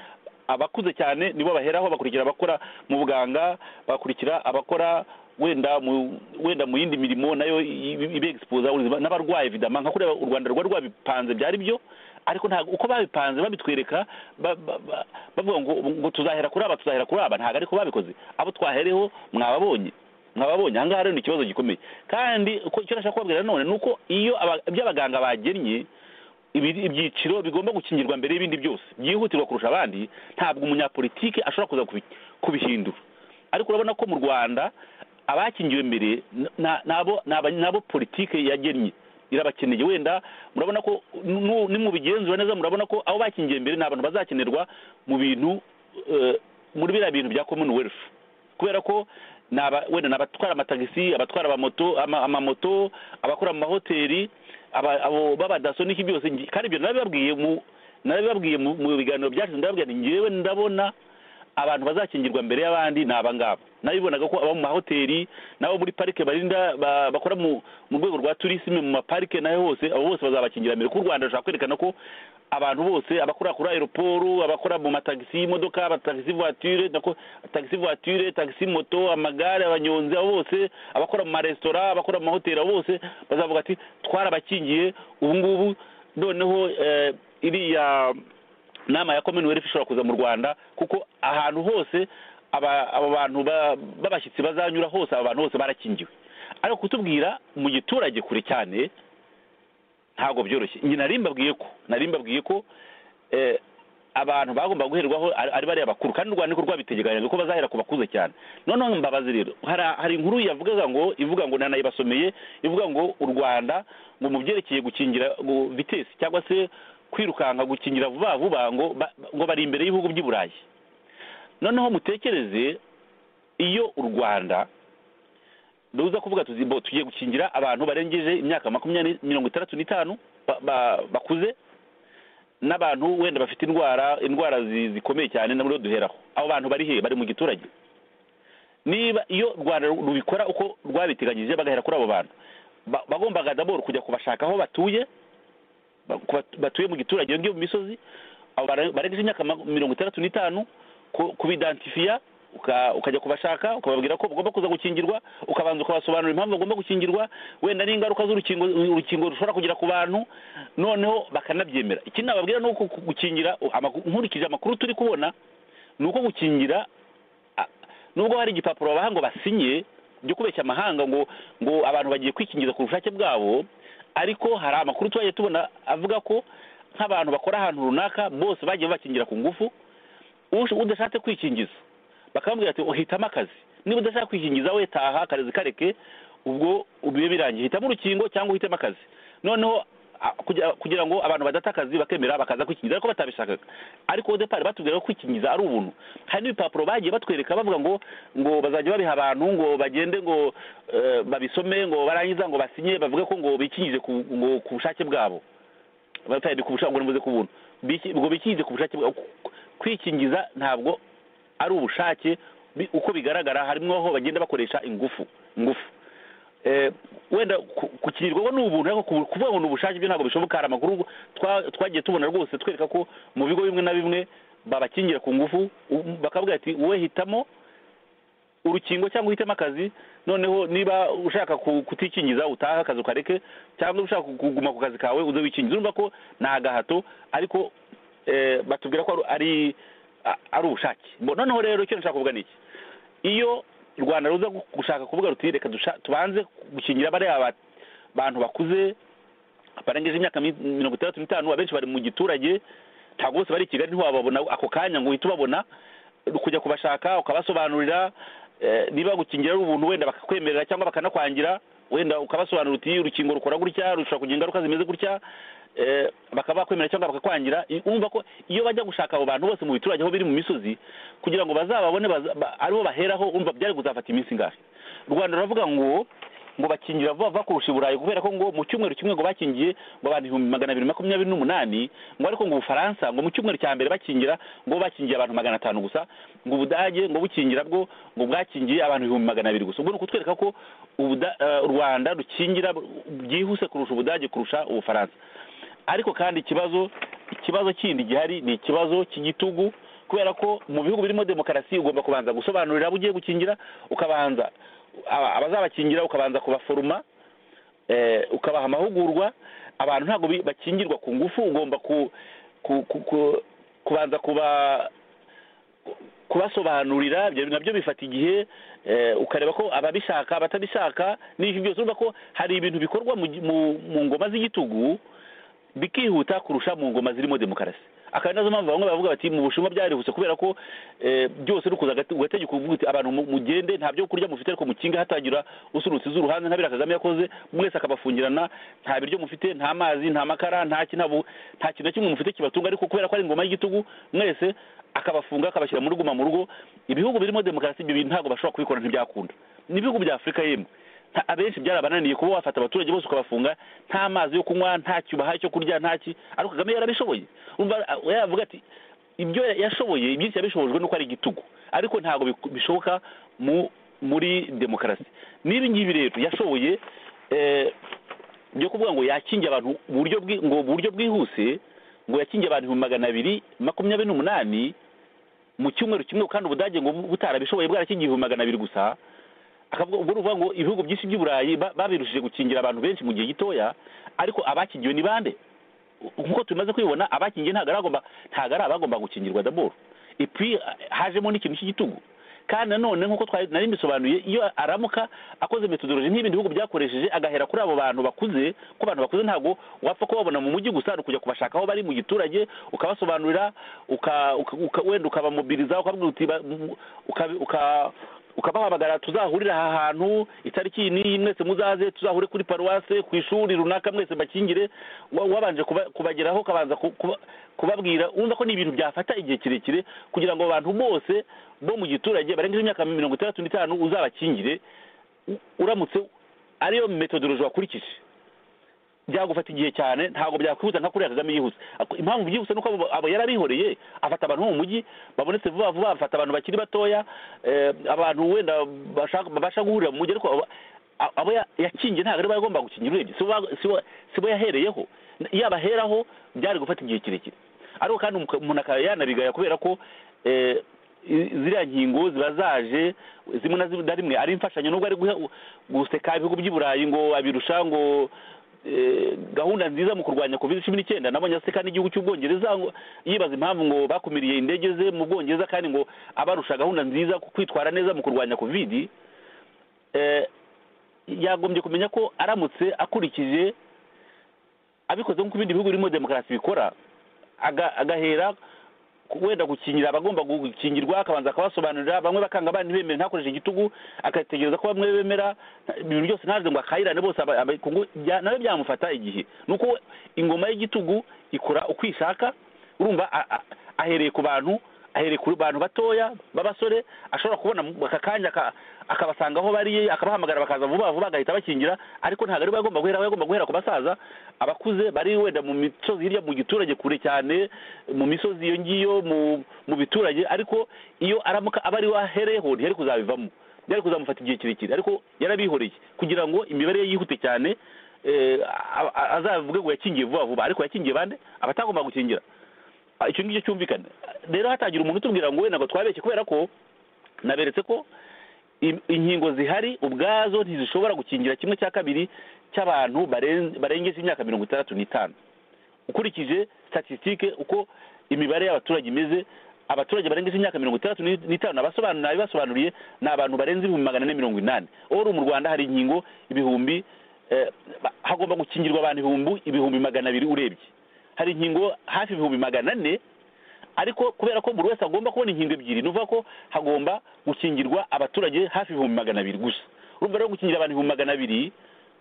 abakuze cyane nibo baheraho bakurikira abakora mu buganga bakurikira abakora wenda mu wenda mu yindi mirimo nayo ibexpoza ubuzima n'abarwayi vidama nka kureba u rwanda rwari rwabipanze byari byo ariko ntabwo uko babipanze babitwereka ba- ba- ba- bavuga ngo ngo tuzahera kuri aba tuzahera kuri aba ntabwo ariko babikoze abo twahereho mwababonye mwababonye ahangaha rero ni ikibazo gikomeye kandi uko icyo nashaka kubabwira nanone ni uko iyo aba- ibyo abaganga bagennye ibi- ibyiciro bigomba gukingirwa mbere y'ibindi byose byihutirwa kurusha abandi ntabwo umunyapolitiki ashobora kuza kubi- kubihindura ariko urabona ko mu rwanda abakingiwe mbere n- na- nabo ni aba- nabo politike yagennye irabakeneye wenda murabona ko nu- nimubigenzura neza murabona ko abo bakingiye mbere ni abantu bazakenerwa mu bintu eh, muri biriya bintu bya commonwealth kubera ko ni aba- wenda ni abatwara amatagisi abatwara amamoto ama- amamoto abakora mu mahoteli aba- abo b'abadaso n'iki byose ngi- kandi ibyo narabibabwiye mu narabibabwiye mu mu biganiro byashize ndababwira nti njyewe ndabona abantu bazakingirwa mbere y'abandi ni aba ngaba nabibonaga ko abo mu mahoteli n'abo muri parike barinda ba- bakora mu mu rwego rwa turisime mu maparike nayo hose abo bose bazabakingira mbere kuko u rwanda rushaka kwerekana ko abantu bose abakora kuri aeroporo abakora mu matagisi y'imodoka abatagisi voiture nako tagisi voiture tagisi moto amagare abanyonzi abo bose abakora mu maresitora abakora mu mahoteli abo bose bazavuga ati twarabakingiye ubu ngubu noneho eh, iriya inama ya commonwealth ishobora kuza mu rwanda kuko ahantu hose aba abo bantu ba- b'abashyitsi bazanyura hose aba bantu bose barakingiwe ariko kutubwira mu giturage kure cyane ntabwo byoroshye njye nari mbabwiye ko nari mbabwiye ko eh, abantu bagomba guherwaho ari ari bariya bakuru kandi u rwanda niko rwabitegekanyije ko bazahera ku bakuze cyane noneho mbabazi rero hari hari inkuru yavugaga ngo ivuga ngo nanayibasomeye ivuga ngo u rwanda ngo mu byerekeye gukingira gu- vitesi cyangwa se kwirukanka gukingira vuba vuba ngo ba- ngo bari imbere y'ibihugu by'i burayi noneho mutekereze iyo u rwanda duza kuvuga tuzi bo tugiye gukingira abantu barengeje imyaka makumyabiri mirongo itandatu n'itanu ba- ba- bakuze n'abantu wenda bafite indwara indwara zi- zikomeye cyane nabwo duheraho abo bantu bari he bari mu giturage niba iyo u rwanda rubikora uko rwabiteganyije bagahera kuri abo bantu ba- bagombaga daboro kujya kubashaka aho batuye ba- ku bat- batuye mu giturage ngiyo mu misozi abo bara- barengeje imyaka ma- mirongo itandatu n'itanu ku- kubidantifiya uka- ukajya kubashaka ukababwira ko bagomba kuza gukingirwa ukabanza ukabasobanurira impamvu bagomba gukingirwa wenda n'ingaruka z'urukingo urukingo rushobora kugira ku bantu noneho bakanabyemera ikindi nababwira ni uko ku- gukingira amakuru- nkurikije amakuru turi kubona ni uko gukingira a- nubwo hari igipapuro babaha ngo basinye byo kubeshya amahanga ngo ngo abantu bagiye kwikingiza ku bushake bwabo ariko hari amakuru twagiye tubona avuga ko nk'abantu bakora ahantu runaka bose bagiye bakingira ku ngufu Ush- udashatse kwikingiza bakamubwira ati uhitamo akazi niba udashaka kwikingiza we taha akazi kareke ubwo bibe birangiye hitamo urukingo cyangwa uhitemo akazi noneho a- kugira- kugira ngo abantu badata akazi bakemera bakaza kwikingiza ariko batabishakaga ariko depari batubwira ko kwikingiza ari ubuntu hari n'ibipapuro bagiye batwereka bavuga ngo ngo bazajya babiha abantu ngo bagende ngo eh, babisome ngo barangiza ngo basinye bavuge ko ngo bikingije ku- ngo ku bushake bwabo batari ku bushake ngo nibuze ku buntu Biki- ngo bikingize ku bushake bwa- ku- kwikingiza ntabwo ari ubushake bi- uko bigaragara harimo aho bagenda bakoresha ingufu ingufu Eh, wenda ku- gukingirwa ni ubuntu ariko ku- kuvuga ngo ni ubushake byo ntabwo bishoboka hari amakuru twa- twagiye tubona rwose twereka ko mu bigo bimwe na bimwe babakingira ku ngufu u- bakavuga ati wowe hitamo urukingo cyangwa uhitemo akazi noneho niba ushaka ku- kutikingiza utaha akazi ukareke cyangwa ushaka kuguma ku kazi kawe uze wikingiza urumva ko ni agahato ariko eh, batubwira ko ari- ari a- ari ubushake Bo- noneho rero icyo nshaka kuvuga ni iki iyo u rwanda ruza gu- gushaka kuvuga ruti reka dusha- tubanze gukingira bariya ba- bantu bakuze barengeje imyaka mi- mirongo itandatu n'itanu abenshi bari mu giturage ntabwo bose bari i kigali ntiwababona ako kanya ngo uhite ubabona kujya kubashaka ukabasobanurira eh, niba gukingira ari ubuntu wenda bakakwemerera cyangwa bakanakwangira wenda ukabasobanurira uti urukingo rukora gutya rushobora kugira ingaruka zimeze gutya eh, bakaba bakwemerera cyangwa bakakwangira I- urumva ko iyo bajya gushaka abo bantu bose mu biturage aho biri mu misozi kugira ngo bazababone baza- ba- aribo baheraho urumva byari kuzafata iminsi ingahe u rwanda ruravuga ngo ngo bakingira vuba vuba kurusha i burayi kubera ko ngo mu cyumweru kimwe ngo bakingiye ngo abantu ibihumbi magana abiri makumyabiri n'umunani ngo ariko ngo ubufaransa ngo mu cyumweru cya mbere bakingira ngo bakingiye abantu magana atanu gusa ngo ubudage ngo bukingira bwo ngo bwakingiye abantu ibihumbi magana abiri gusa ubwo ni ukutwereka ko Ubuda- eh, u rwanda rukingira byihuse kurusha ubudage kurusha ubufaransa ariko kandi ikibazo ikibazo kindi gihari ni ikibazo cy'igitugu kubera ko mu bihugu birimo demokarasi ugomba kubanza gusobanurira abo ugiye gukingira ukabanza aba- abazabakingira ukabanza kubaforoma eh, ukabaha amahugurwa abantu ntabwo bi- bakingirwa ku ngufu ugomba ku, ku, ku, ku kubanza kuba kubasobanurira ibyo nabyo bifata igihe eh, ukareba ko ababishaka abatabishaka n'ibyo byose urumva ko hari ibintu bikorwa mu, gi- mu, mu ngoma z'igitugu bikihuta kurusha mu ngoma zirimo demokarasi akaba nazo mpamvu bamwe bavuga bati mu bushinwa byarihuse kubera ko eh, byose uri kuza agati- ugategeka uvuga uti abantu mu- mugende nta byo kurya mufite ariko mukinga hatagira usurutse iz'uruhande nta biriya kagame yakoze mwese akabafungirana nta biryo mufite nta mazi nta makara nta ki- nta bu- nta kintu na kimwe mufite kibatunga ariko kubera ko ari ingoma y'igitugu mwese akabafunga akabashyira muri guma mu rugo ibihugu birimo demokarasi ibyo bintu ntabwo bashobora kubikora ntibyakunda n'ibihugu bya afurika yemwe nta- abenshi byarabananiye kuba wafata abaturage bose ukabafunga nta mazi yo kunywa nta cyubaha cyo kurya nta ki ariko kagame yarabishoboye Urumva, a- yavuga ati ibyo ya- yashoboye ibyinshi yabishobojwe nuko ari igitugu ariko ntabwo biku- bishoboka mu muri demokarasi n'ibi ngibi rero yashoboye eh, byo kuvuga ngo yakinge abantu mu buryo bwi- ngo mu buryo bwihuse ngo yakinge abantu ibihumbi magana abiri makumyabiri n'umunani mu cyumweru kimwe kandi ubudage ngo butarabishoboye bwarakingiye ibihumbi magana abiri gusa akavuga ubwo ruvuga ngo ibihugu byinshi by'i burayi ba- babirushije gukingira abantu benshi mu gihe gitoya ariko abakingiwe ni bande U- nk'uko tumaze kwibona abakingiye ntabwo ari agomba- ntabwo ari abagomba gukingirwa daboro ipi hajemo n'ikintu cy'igitugu kandi nanone nk'uko twari nari mbisobanuye iyo aramuka akoze metodoloji nk'ibindi bihugu byakoresheje agahera kuri abo bantu bakuze ko abantu bakuze ntabwo wapfa kubabona mu mujyi gusa ni ukujya kubashaka aho bari mu giturage ukabasobanurira uka- uka- uka- wenda ukabamobiliza ukababwira uti ba- mu- uka- uka- ukabahamagara tuzahurire aha hantu itariki iyi n'iyi mwese muzaze tuzahure kuri paruwase ku ishuri runaka mwese mbakingire wa- wabanje kuba- kubageraho ukabanza ku- kuba- kubabwira wumva ko ni ibintu byafata igihe kirekire kugira ngo abantu bose bo mu giturage barengeje imyaka mirongo itandatu n'itanu uzabakingire u- uramutse ariyo metodoloji wakurikije byagufata igihe cyane ntabwo byakwihuta nka kuriya kagame yihuse Ako- impamvu byihuse nuko abo- abo yari abihoreye afata abantu bo mu mujyi babonetse vuba vuba afata abantu bakiri batoya eh, abantu wenda bashaka- babasha guhurira mu mujyi ariko abo- a- abo ya- yakingiye ntabwo ari bo yagomba gukingira urebye si bo ba- si bo- si bo yahereyeho iyo abaheraho byari gufata igihe kirekire ariko kandi umuka- umuntu akaba yanabigaya kubera ko eh, i- ziriya nkingo ziba zaje zimwe na zimwe na rimwe ari imfashanyo nubwo ari guhe- guseka ibihugu by'i burayi ngo abirusha ngo eh, gahunda nziza mu kurwanya covid cumi n'icyenda nabonye aseka n'igihugu cy'ubwongereza ngo yibaza impamvu ngo bakumiriye indege ze mu bwongereza kandi ngo abarusha gahunda nziza ku kwitwara neza mu kurwanya covid eh, yagombye kumenya ko aramutse akurikije abikoze nk'uko ibindi bihugu birimo demokarasi bikora aga- agahera ku- wenda gukingira abagomba gukingirwa akabanza akabasobanurira bamwe bakanga abandi bemera ntakoreshe igitugu agategereza ko bamwe bemera ibintu byose ntaze ngo akayirane bose aba- aba- kungu- bya- nawe byamufata igihe nuko we- ingoma y'igitugu ikora uko ishaka urumva a- a- ahereye ku bantu ahereye ku bantu batoya b'abasore ashobora kubona mu- aka kanya aka- akabasanga aho bari akabahamagara bakaza vuba vuba agahita abakingira ariko ntabwo ari bo yagomba guhera yagomba guhera ku basaza abakuze bari wenda mu misozi hirya mu giturage kure cyane mu misozi iyo ngiyo mu mu biturage ariko iyo aramuka aba ari we ahereyeho ntiyari kuzabivamo byari kuzamufata igihe kirekire ariko yarabihoreye kugira ngo imibare ye yihute cyane eh, a- a- azavuge ngo yakingiye vuba vuba ariko yakingiye bande abatagomba gukingira Ah, icyo ngicyo cyumvikana rero hatangira umuntu utubwira ngo we ntabwo twabeshye kubera ko naberetse ko in- inkingo zihari ubwazo ntizishobora gukingira kimwe cya kabiri cy'abantu baren- barengeje imyaka mirongo itandatu n'itanu ukurikije statisitike uko imibare y'abaturage imeze abaturage barengeje imyaka mirongo itandatu n'i- n'itanu abasobanuriye abibasobanuriye ni abantu barenze ibihumbi magana ane mirongo inani oro mu rwanda hari inkingo ibihumbi eh, ba- hagomba gukingirwa abantu ibihumbi ibihumbi magana abiri urebye hari inkingo hafi ibihumbi magana ane ariko kubera ko buri wese agomba kubona inkingo ebyiri ni ukuvuga ko hagomba gukingirwa abaturage hafi ibihumbi magana abiri gusa urumva rero gukingira abantu ibihumbi magana abiri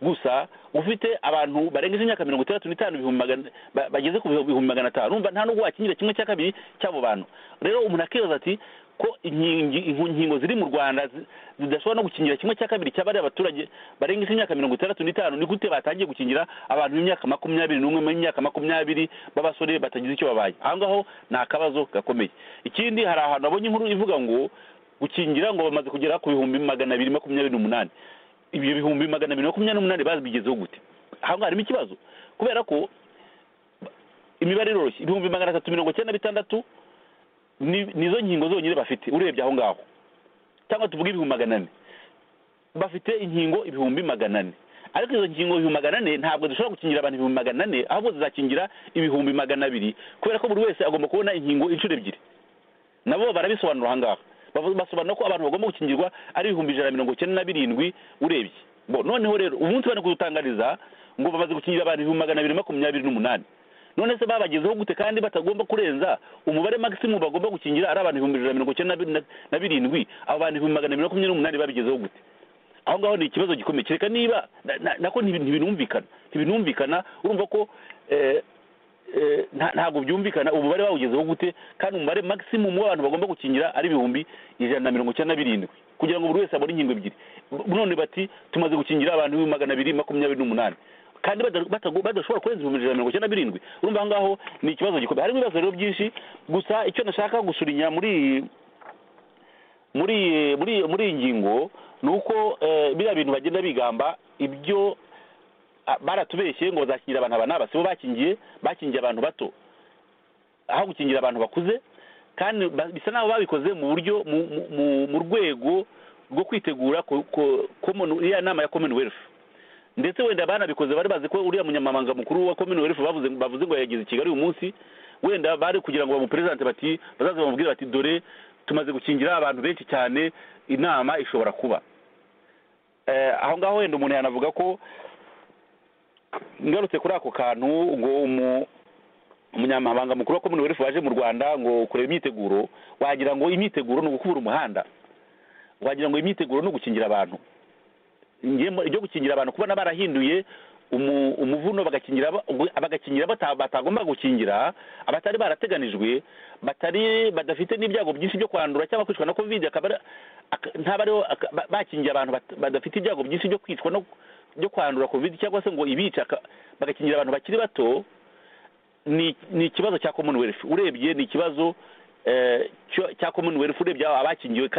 gusa ufite abantu barengeje imyaka mirongo itandatu n'itanu ibihumbi magana- ba- bageze ku bihumbi magana atanu urumva nta nubwo wakingira kimwe cya kabiri cy'abo bantu rero umuntu akibaza ati ko inkingi- inkingo inkingo ziri mu rwanda zi- zidashobora no gukingira kimwe cya kabiri cy'abari abaturage barengeje imyaka mirongo itandatu n'itanu ni gute batangiye gukingira abantu b'imyaka makumyabiri n'umwe b'imyaka makumyabiri b'abasore batagize icyo babaye aho ngaho ni akabazo gakomeye ikindi hari ahantu abonye inkuru ivuga ngo gukingira ngo bamaze kugera ku bihumbi magana abiri makumyabiri n'umunani ibyo bihumbi magana abiri makumyabiri n'umunani babigezeho gute aho ngaho harimo ikibazo kubera ko imibare iroroshye ibihumbi magana atatu mirongo icyenda na bitandatu ni- nizo nkingo zonyine bafite urebye aho ngaho cyangwa tuvuge ibihumbi magana ane bafite inkingo ibihumbi magana ane ariko izo nkingo ibihumbi magana ane ntabwo zishobora gukingira abantu ibihumbi magana ane ahubwo zizakingira ibihumbi magana abiri kubera ko buri wese agomba kubona inkingo inshuro ebyiri nabo barabisobanura aha ngaha Bavu- basobanura ko abantu bagomba gukingirwa ari ibihumbi ijana na mirongo icyenda na birindwi urebye Bo, noneho rero umunsi bari kudutangariza ngo bamaze gukingira abantu ibihumbi magana abiri makumyabiri n'umunani none se babagezeho gute kandi batagomba kurenza umubare maximum bagomba gukingira ari abantu ibihumbi ijana na mirongo icyenda na bi- na- na birindwi abo bantu ibihumbi magana abiri makumyabiri n'umunani babigezeho gute aho ngaho ni ikibazo gikomeye kereka niba na- na- nako ntibi- ntibinumvikana ntibinumvikana urumva ko eh, eh, nta- ntabwo byumvikana umubare bawugezeho gute kandi umubare maximum w'abantu bagomba gukingira ari ibihumbi ijana na mirongo icyenda na birindwi kugira ngo buri wese abone inkingo ebyiri B- none bati tumaze gukingira abantu ibihumbi magana abiri makumyabiri n'umunani kandi bada- batago- badashobora kurenza ibihumbi ijana na mirongo icyenda na birindwi urumva aho ngaho ni ikibazo gikomeye harimo ibibazo rero byinshi gusa icyo nashaka gusubinya muri iyi- muri iyi- muri iyi- muri iyi ngingo ni uko eh, biriya bintu bagenda bigamba ibyo ah, baratubeshye ngo bazakingira abantu aba n'aba si bo bakingiye bakingiye abantu bato aho gukingira abantu bakuze kandi ba- bisa n'aho babikoze mu buryo mu- mu- mu- mu rwego rwo kwitegura ko- ko- common- iriya nama ya commonwealth ndetse wenda banabikoze bari bazi ko uriya munyamabanga mukuru wa commonwealth bavuze bavuze ngo yageze i kigali uyu munsi wenda bari kugira ngo bamuperezante bati bazaze bamubwire bati dore tumaze gukingira abantu benshi cyane inama ishobora kuba aho ngaho wenda umuntu yanavuga ko ngarutse kuri ako kantu ngo umunyamabanga mukuru wa komini werifu waje mu rwanda ngo kureba imyiteguro wagira ngo imyiteguro ni ugukubura umuhanda wagira ngo imyiteguro ni ugukingira abantu ibyo gukingira abantu kubona barahinduye umuvuno bagakingira batagomba gukingira abatari barateganijwe batari badafite n'ibyago byinshi byo kwandura cyangwa kwicwa na kovide ntabwo ariho bakingira abantu badafite ibyago byinshi byo kwicwa byo kwandura kovide cyangwa se ngo ibica bagakingira abantu bakiri bato ni ikibazo cya commonwealth urebye ni ikibazo cya commonwealth urebye abakingiwe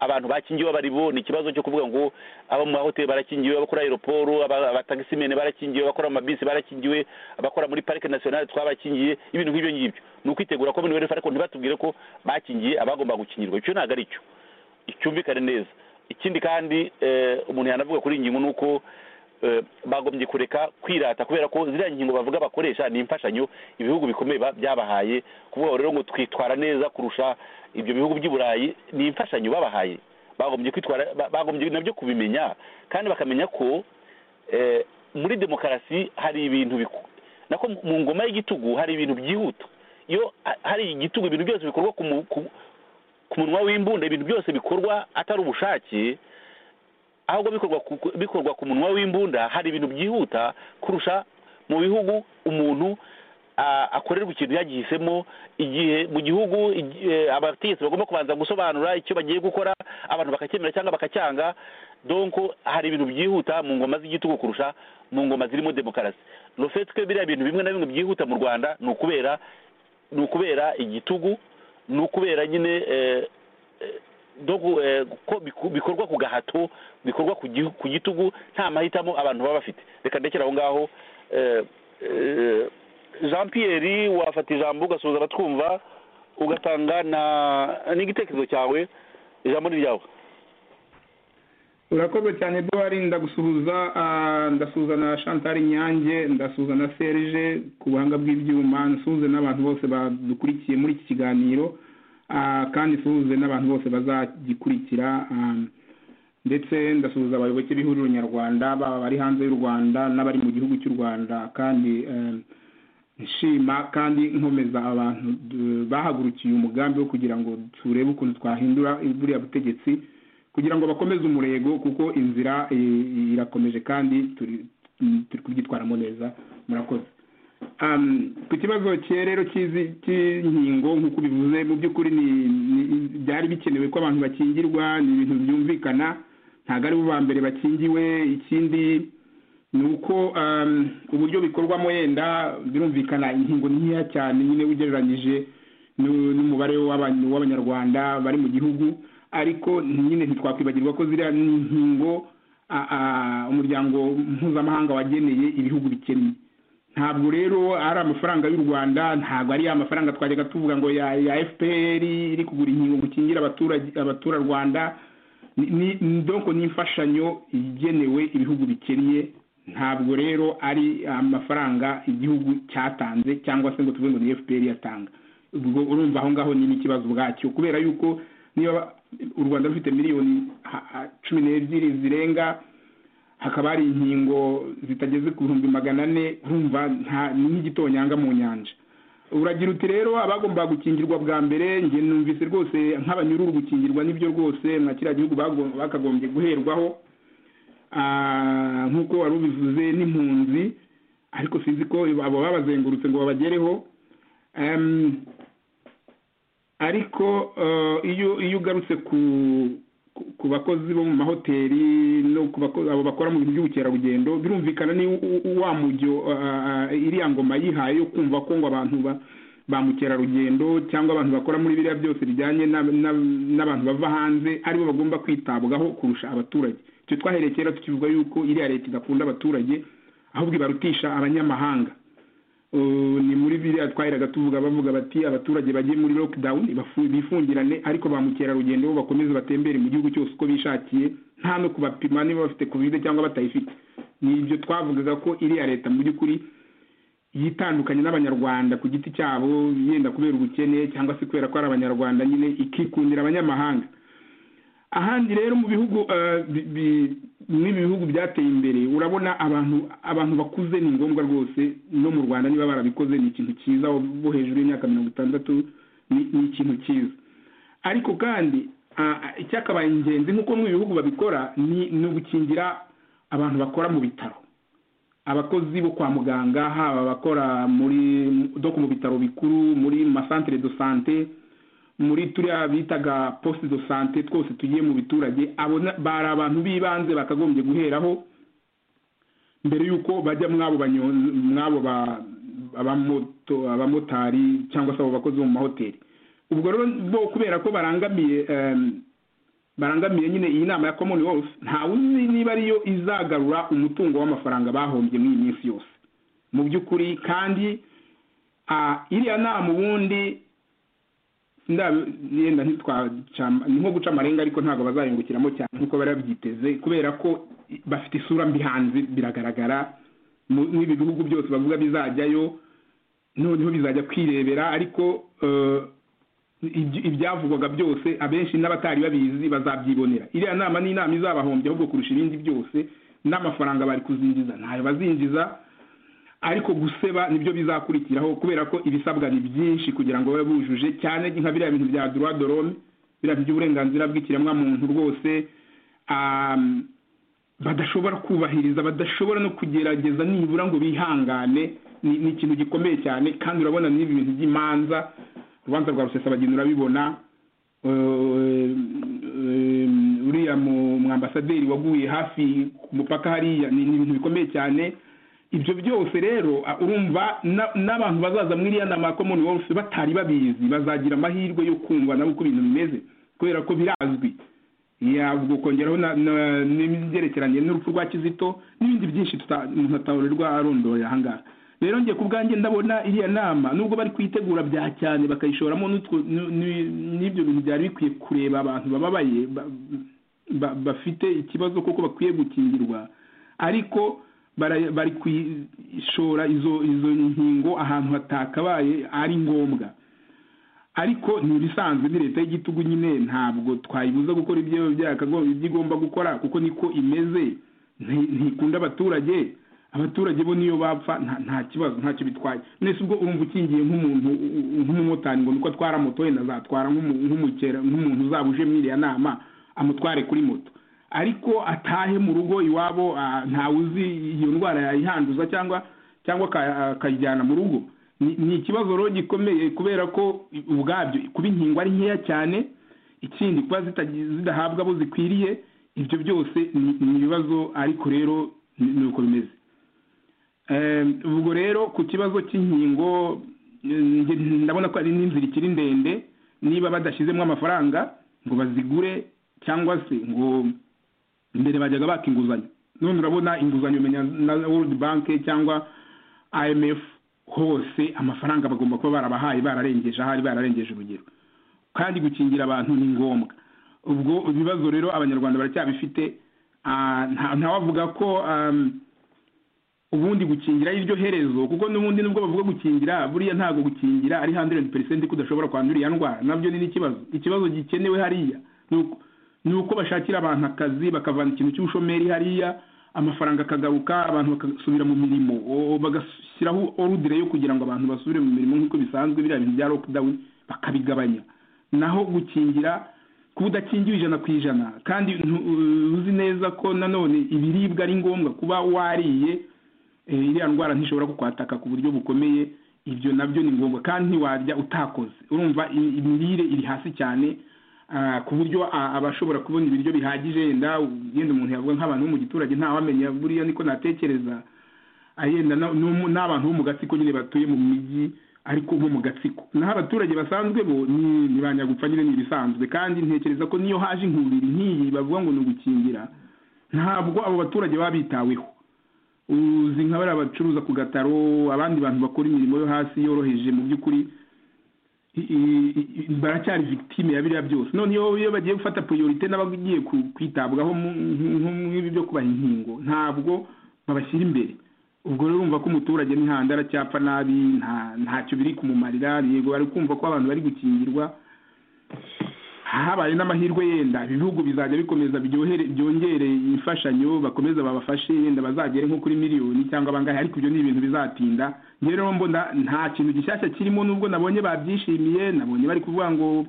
abantu bakingiwe abo ari bo ni ikibazo cyo kuvuga ngo abo mu mahoteli barakingiwe abakora aeroporo abatagisimene barakingiwe abakora mu mabisi barakingiwe abakora muri parike nasiyonali twabakingiye ibintu nk'ibyo ngibyo ni ukwitegura ko buri ariko ntibatubwire ko bakingiye abagomba gukingirwa icyo ntabwo ari cyo cyumvikane neza ikindi kandi umuntu yanavuga kuri iyi ngingo ni uko bagombye kureka kwirata kubera ko ziriya ngingo bavuga bakoresha ni imfashanyo ibihugu bikomeye byabahaye kuvuga rero ngo twitwara neza kurusha ibyo bihugu by'i burayi ni imfashanyo babahaye bagombye kwitwara bagombye nabyo kubimenya kandi bakamenya ko muri demokarasi hari ibintu nako mu ngoma y'igitugu hari ibintu byihuta iyo hari igitugu ibintu byose bikorwa ku munwa w'imbunda ibintu byose bikorwa atari ubushake ahubwo bikorwa bikorwa ku munwa w'imbunda hari ibintu byihuta kurusha mu bihugu umuntu akorerwa ikintu yagihisemo igihe mu gihugu abategetsi bagomba kubanza gusobanura icyo bagiye gukora abantu bakacyemera cyangwa bakacyanga donko hari ibintu byihuta mu ngoma z'igitugu kurusha mu ngoma zirimo demokarasi rufetwe biriya bintu bimwe na bimwe byihuta mu rwanda ni ukubera ni ukubera igitugu ni ukubera nyine bikorwa ku gahato bikorwa ku gitugu nta mahitamo abantu baba bafite reka ndekere aho ngaho jean Pierre wafata ijambo ugasuhuza abatwumva ugatanga n'igitekerezo cyawe ijambo ni ryawe urakoze cyane eduwari ndagusuhuza ndasuhuza na chantal nyange ndasuhuza na serge ku buhanga bw'ibyuma nsuhuze n'abantu bose badukurikiye muri iki kiganiro kandi suhuze n'abantu bose bazagikurikira ndetse ndasuhuza abayoboke b'ihuriro nyarwanda baba bari hanze y'u rwanda n'abari mu gihugu cy'u rwanda kandi nshima kandi nkomeza abantu bahagurukiye umugambi wo kugira ngo turebe ukuntu twahindura buriya butegetsi kugira ngo bakomeze umurego kuko inzira irakomeje kandi turi kubyitwaramo neza murakoze ku kibazo cye rero cy'inkingo nk'uko bivuze mu by'ukuri byari bikenewe ko abantu bakingirwa ni ibintu byumvikana ntabwo ari bo ba mbere bakingiwe ikindi ni uko uburyo bikorwamo yenda birumvikana inkingo nkeya cyane nyine ugereranyije n'umubare w'abanyarwanda bari mu gihugu ariko nyine ntitwakwibagirwa ko ziriya nkingo umuryango mpuzamahanga wageneye ibihugu bikennye ntabwo rero ari amafaranga y'u rwanda ntabwo ari ya mafaranga twajyaga tuvuga ngo ya fpr iri kugura inkingo gukingira abaturarwanda ni imfashanyo igenewe ibihugu bikennye ntabwo rero ari amafaranga igihugu cyatanze cyangwa se ngo tuvuge ngo ni fpr yatanga ubwo urumva aho ngaho ni n'ikibazo ubwacyo kubera yuko niba u rwanda rufite miliyoni cumi n'ebyiri zirenga hakaba hari inkingo zitageze ku bihumbi magana ane urumva ni nk'igitonyanga mu nyanja uragira uti rero abagomba gukingirwa bwa mbere njye numvise rwose nk'abanyururu gukingirwa n'ibyo rwose nka kiriya gihugu bakagombye guherwaho nk'uko wari ubivuze n'impunzi ariko sinzi ko abo babazengurutse ngo babagereho ariko iyo ugarutse ku ku bakozi bo mu mahoteli no ku abo bakora mu bintu by'ubukerarugendo birumvikana ni wa mujyo iriya ngoma yihaye yo kumva ko ngo abantu ba mukerarugendo cyangwa abantu bakora muri biriya byose bijyanye n'abantu bava hanze aribo bagomba kwitabwaho kurusha abaturage icyo twahereye kera tukivuga yuko iriya leta idakunda abaturage ahubwo ibarutisha abanyamahanga ni muri biriya twaheraga tuvuga bavuga bati abaturage bagiye muri lockdown bifungirane ariko ba mukerarugendo bo bakomeze batembere mu gihugu cyose uko bishakiye nta no kubapima niba bafite covid cyangwa batayifite ni ibyo twavugaga ko iriya leta mu by'ukuri yitandukanye n'abanyarwanda ku giti cyabo yenda kubera ubukene cyangwa se kubera ko ari abanyarwanda nyine ikikundira abanyamahanga ahandi rero mu bihugu n'ibi bihugu byateye imbere urabona abantu abantu bakuze ni ngombwa rwose no mu rwanda niba barabikoze ni ikintu cyiza bo hejuru y'imyaka mirongo itandatu ni ikintu cyiza ariko kandi icyakabaye ingenzi nk'uko mu bihugu babikora ni ugukingira abantu bakora mu bitaro abakozi bo kwa muganga haba abakora muri doku mu bitaro bikuru muri masantire do sante muri turiya bitaga posite do sante twose tugiye mu biturage abo bari abantu b'ibanze bakagombye guheraho mbere y'uko bajya mw'abo abamotari cyangwa se abo bakozi bo mu mahoteli ubwo rero bo kubera ko barangamiye barangamiye nyine iyi nama ya commonwealth ntawe uzi niba ariyo izagarura umutungo w'amafaranga bahombye muri iyi minsi yose mu by'ukuri kandi iriya nama ubundi yenda ni nko guca amarenga ariko ntabwo bazayungukiramo cyane nk'uko bari babyiteze kubera ko bafite isura mbi hanze biragaragara n'ibi bihugu byose bavuga bizajyayo noneho bizajya kwirebera ariko ibyavugwaga byose abenshi n'abatari babizi bazabyibonera iriya nama ni inama izabahombye ahubwo kurusha ibindi byose n'amafaranga bari kuzinjiza ntayo bazinjiza ariko guseba nibyo bizakurikiraho kubera ko ibisabwa ni byinshi kugira ngo babe bujuje cyane nka biriya bintu bya dorome biriya by'uburenganzira bw'ikiremwamuntu rwose badashobora kubahiriza badashobora no kugerageza nibura ngo bihangane ni ikintu gikomeye cyane kandi urabona n'ibi bintu by'imanza urubanza rwa rusesabageni urabibona uriya mwambasaderi waguye hafi ku mupaka hariya ni ibintu bikomeye cyane ibyo byose rero urumva n'abantu bazaza muri iriya nama ya commonwealth batari babizi bazagira amahirwe yo kumva nabo uko ibintu bimeze kubera ko birazwi ubwo kongeraho n'ibyerekeranye n'urupfu rwa kizito n'ibindi byinshi umuntu atahurirwa arondoye aha ngaha rero ngiye ku bwanjye ndabona iriya nama nubwo bari kuyitegura bya cyane bakayishoramo n'ibyo bintu byari bikwiye kureba abantu bababaye bafite ikibazo kuko bakwiye gukingirwa ariko bari kwishora izo izo nkingo ahantu hatakabaye ari ngombwa ariko ni ibisanzwe ni leta y'igitugu nyine ntabwo twayibuza gukora ibyo igomba gukora kuko niko imeze ntikunda abaturage abaturage bo niyo bapfa nta kibazo ntacyo bitwaye mwese ubwo urumva ukingiye nk'umuntu nk'umumotari ngo nuko atwara moto wenda azatwara nk'umukera nk'umuntu uzaba uje muri iriya nama amutware kuri moto ariko atahe mu rugo iwabo ntawe uzi iyo ndwara yayihanduza cyangwa cyangwa akayijyana mu rugo ni ikibazo rero gikomeye kubera ko ubwabyo kuba inkingo ari nkeya cyane ikindi kuba zidahabwa abo zikwiriye ibyo byose ni ibibazo ariko rero ni uko bimeze ubwo rero ku kibazo cy'inkingo ndabona ko ari n'inzira ikiri ndende niba badashyizemo amafaranga ngo bazigure cyangwa se ngo mbere bajyaga baka inguzanyo none urabona inguzanyo umenya na world bank cyangwa imf hose amafaranga bagomba kuba barabahaye bararengeje ahari bararengeje urugero kandi gukingira abantu ni ngombwa ubwo ibibazo rero abanyarwanda baracyabifite ntawavuga ko ubundi gukingira ari ryo herezo kuko n'ubundi nubwo bavuga gukingira buriya ntabwo gukingira ari handeredi peresenti ko udashobora kwandura iya ndwara nabyo ni n'ikibazo ikibazo gikenewe hariya ni uko bashakira abantu akazi bakavana ikintu cy'ubushomeri hariya amafaranga akagaruka abantu bagasubira mu mirimo bagashyiraho orudire yo kugira ngo abantu basubire mu mirimo nk'uko bisanzwe biriya bintu bya lockdown bakabigabanya naho gukingira kuba udakingiwe ijana ku ijana kandi uzi neza ko nanone ibiribwa ari ngombwa kuba wariye iriya ndwara ntishobora kukwataka ku buryo bukomeye ibyo nabyo ni ngombwa kandi ntiwarya utakoze urumva imirire iri hasi cyane ku buryo abashobora kubona ibiryo bihagije yenda yenda umuntu yavuga nk'abantu bo mu giturage ntawamenya buriya niko natekereza yenda n'abantu bo mu gatsiko nyine batuye mu mijyi ariko bo mu gatsiko naho abaturage basanzwe bo ni banyagupfa nyine ni ibisanzwe kandi ntekereza ko niyo haje inkubiri nk'iyi bavuga ngo ni ugukingira ntabwo abo baturage baba bitaweho uzi nka bariya bacuruza ku gataro abandi bantu bakora imirimo yo hasi yoroheje mu by'ukuri baracyari victime ya biriya byose noneho iyo bagiye gufata priorite n'abagiye kwitabwaho nk'ibi byo kubaha inkingo ntabwo babashyira imbere ubwo rero urumva ko umuturage n'ihanda aracyapfa nabi nta ntacyo biri kumumarira yego bari kumva ko abantu bari gukingirwa habaye n'amahirwe yenda ibihugu bizajya bikomeza biryohere- byongere imfashanyo bakomeza babafashe yenda bazagere nko kuri miliyoni cyangwa bangahe ariko ibyo ni ibintu bizatinda njye rero mbona nta kintu gishyashya kirimo nubwo nabonye babyishimiye nabonye bari kuvuga ngo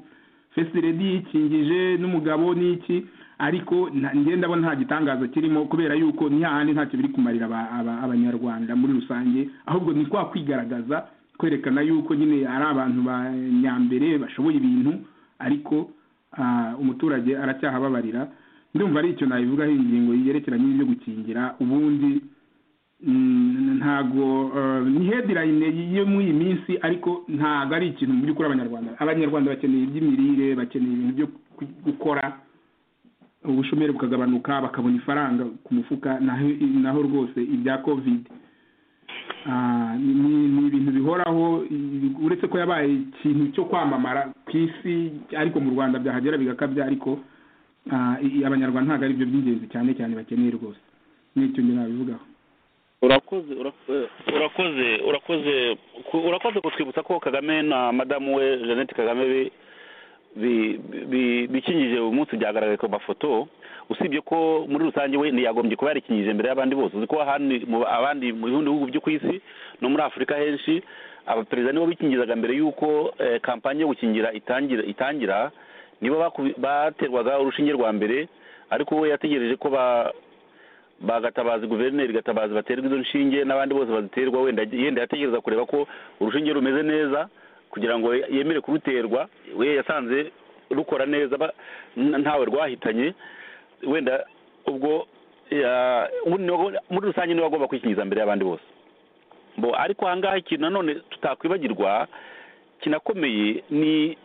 fesi redi yikingije n'umugabo n'iki ariko nta- njye ndabona nta gitangaza kirimo kubera yuko ni hahandi ntacyo biri kumarira aba- aba- abanyarwanda muri rusange ahubwo ni kwa kwigaragaza kwerekana yuko nyine ari abantu ba nyambere bashoboye ibintu ariko ah, umuturage aracyahababarira ndumva ari icyo nabivugaho iyi ngingo yerekeranye n'ibyo gukingira ubundi mm, ntago eh, ni headline yo muri iyi minsi ariko ntago ari ikintu mu by'ukuri abanyarwanda abanyarwanda bakeneye iby'imirire bakeneye ibintu byo ku- gukora ubushomeri bukagabanuka bakabona ifaranga ku mufuka naho naho rwose ibya covid Ah, ni ni- ni ibintu bihoraho i- uretse ko yabaye ikintu cyo kwamamara ku isi ariko mu rwanda byahagera bigakabya ariko ah, i- i- abanyarwanda ntabwo ari byo by'ingenzi cyane cyane bakeneye rwose n'icyo njye nabivugaho urakoze ura- urakoze urakoze ku- urakoze kutwibutsa ko kagame na madamu we jeannette kagame bi- bi- bi- bikingije uyu munsi byagaragaye ku mafoto usibye ko muri rusange we ntiyagombye kuba yarikingije imbere y'abandi bose uzi ko ahandi mu abandi mu bindi bihugu byo ku isi no muri afurika henshi abaperezida nibo bikingizaga mbere y'uko eh, kampanye yo gukingira itangira itangira nibo bakubi- baterwaga urushinge rwa mbere ariko we yategereje ko ba bagatabaza guverineri gatabazi baterwa izo nshinge n'abandi bose baziterwa wenda yenda yategereza kureba ko urushinge rumeze neza kugira ngo yemere kuruterwa we yasanze rukora neza ba- n- ntawe rwahitanye wenda ubwo ya- ubu niwe- muri rusange niwe agomba kwikingiza mbere y'abandi bose bo ariko ahangaha ikintu nanone tutakwibagirwa kinakomeye ni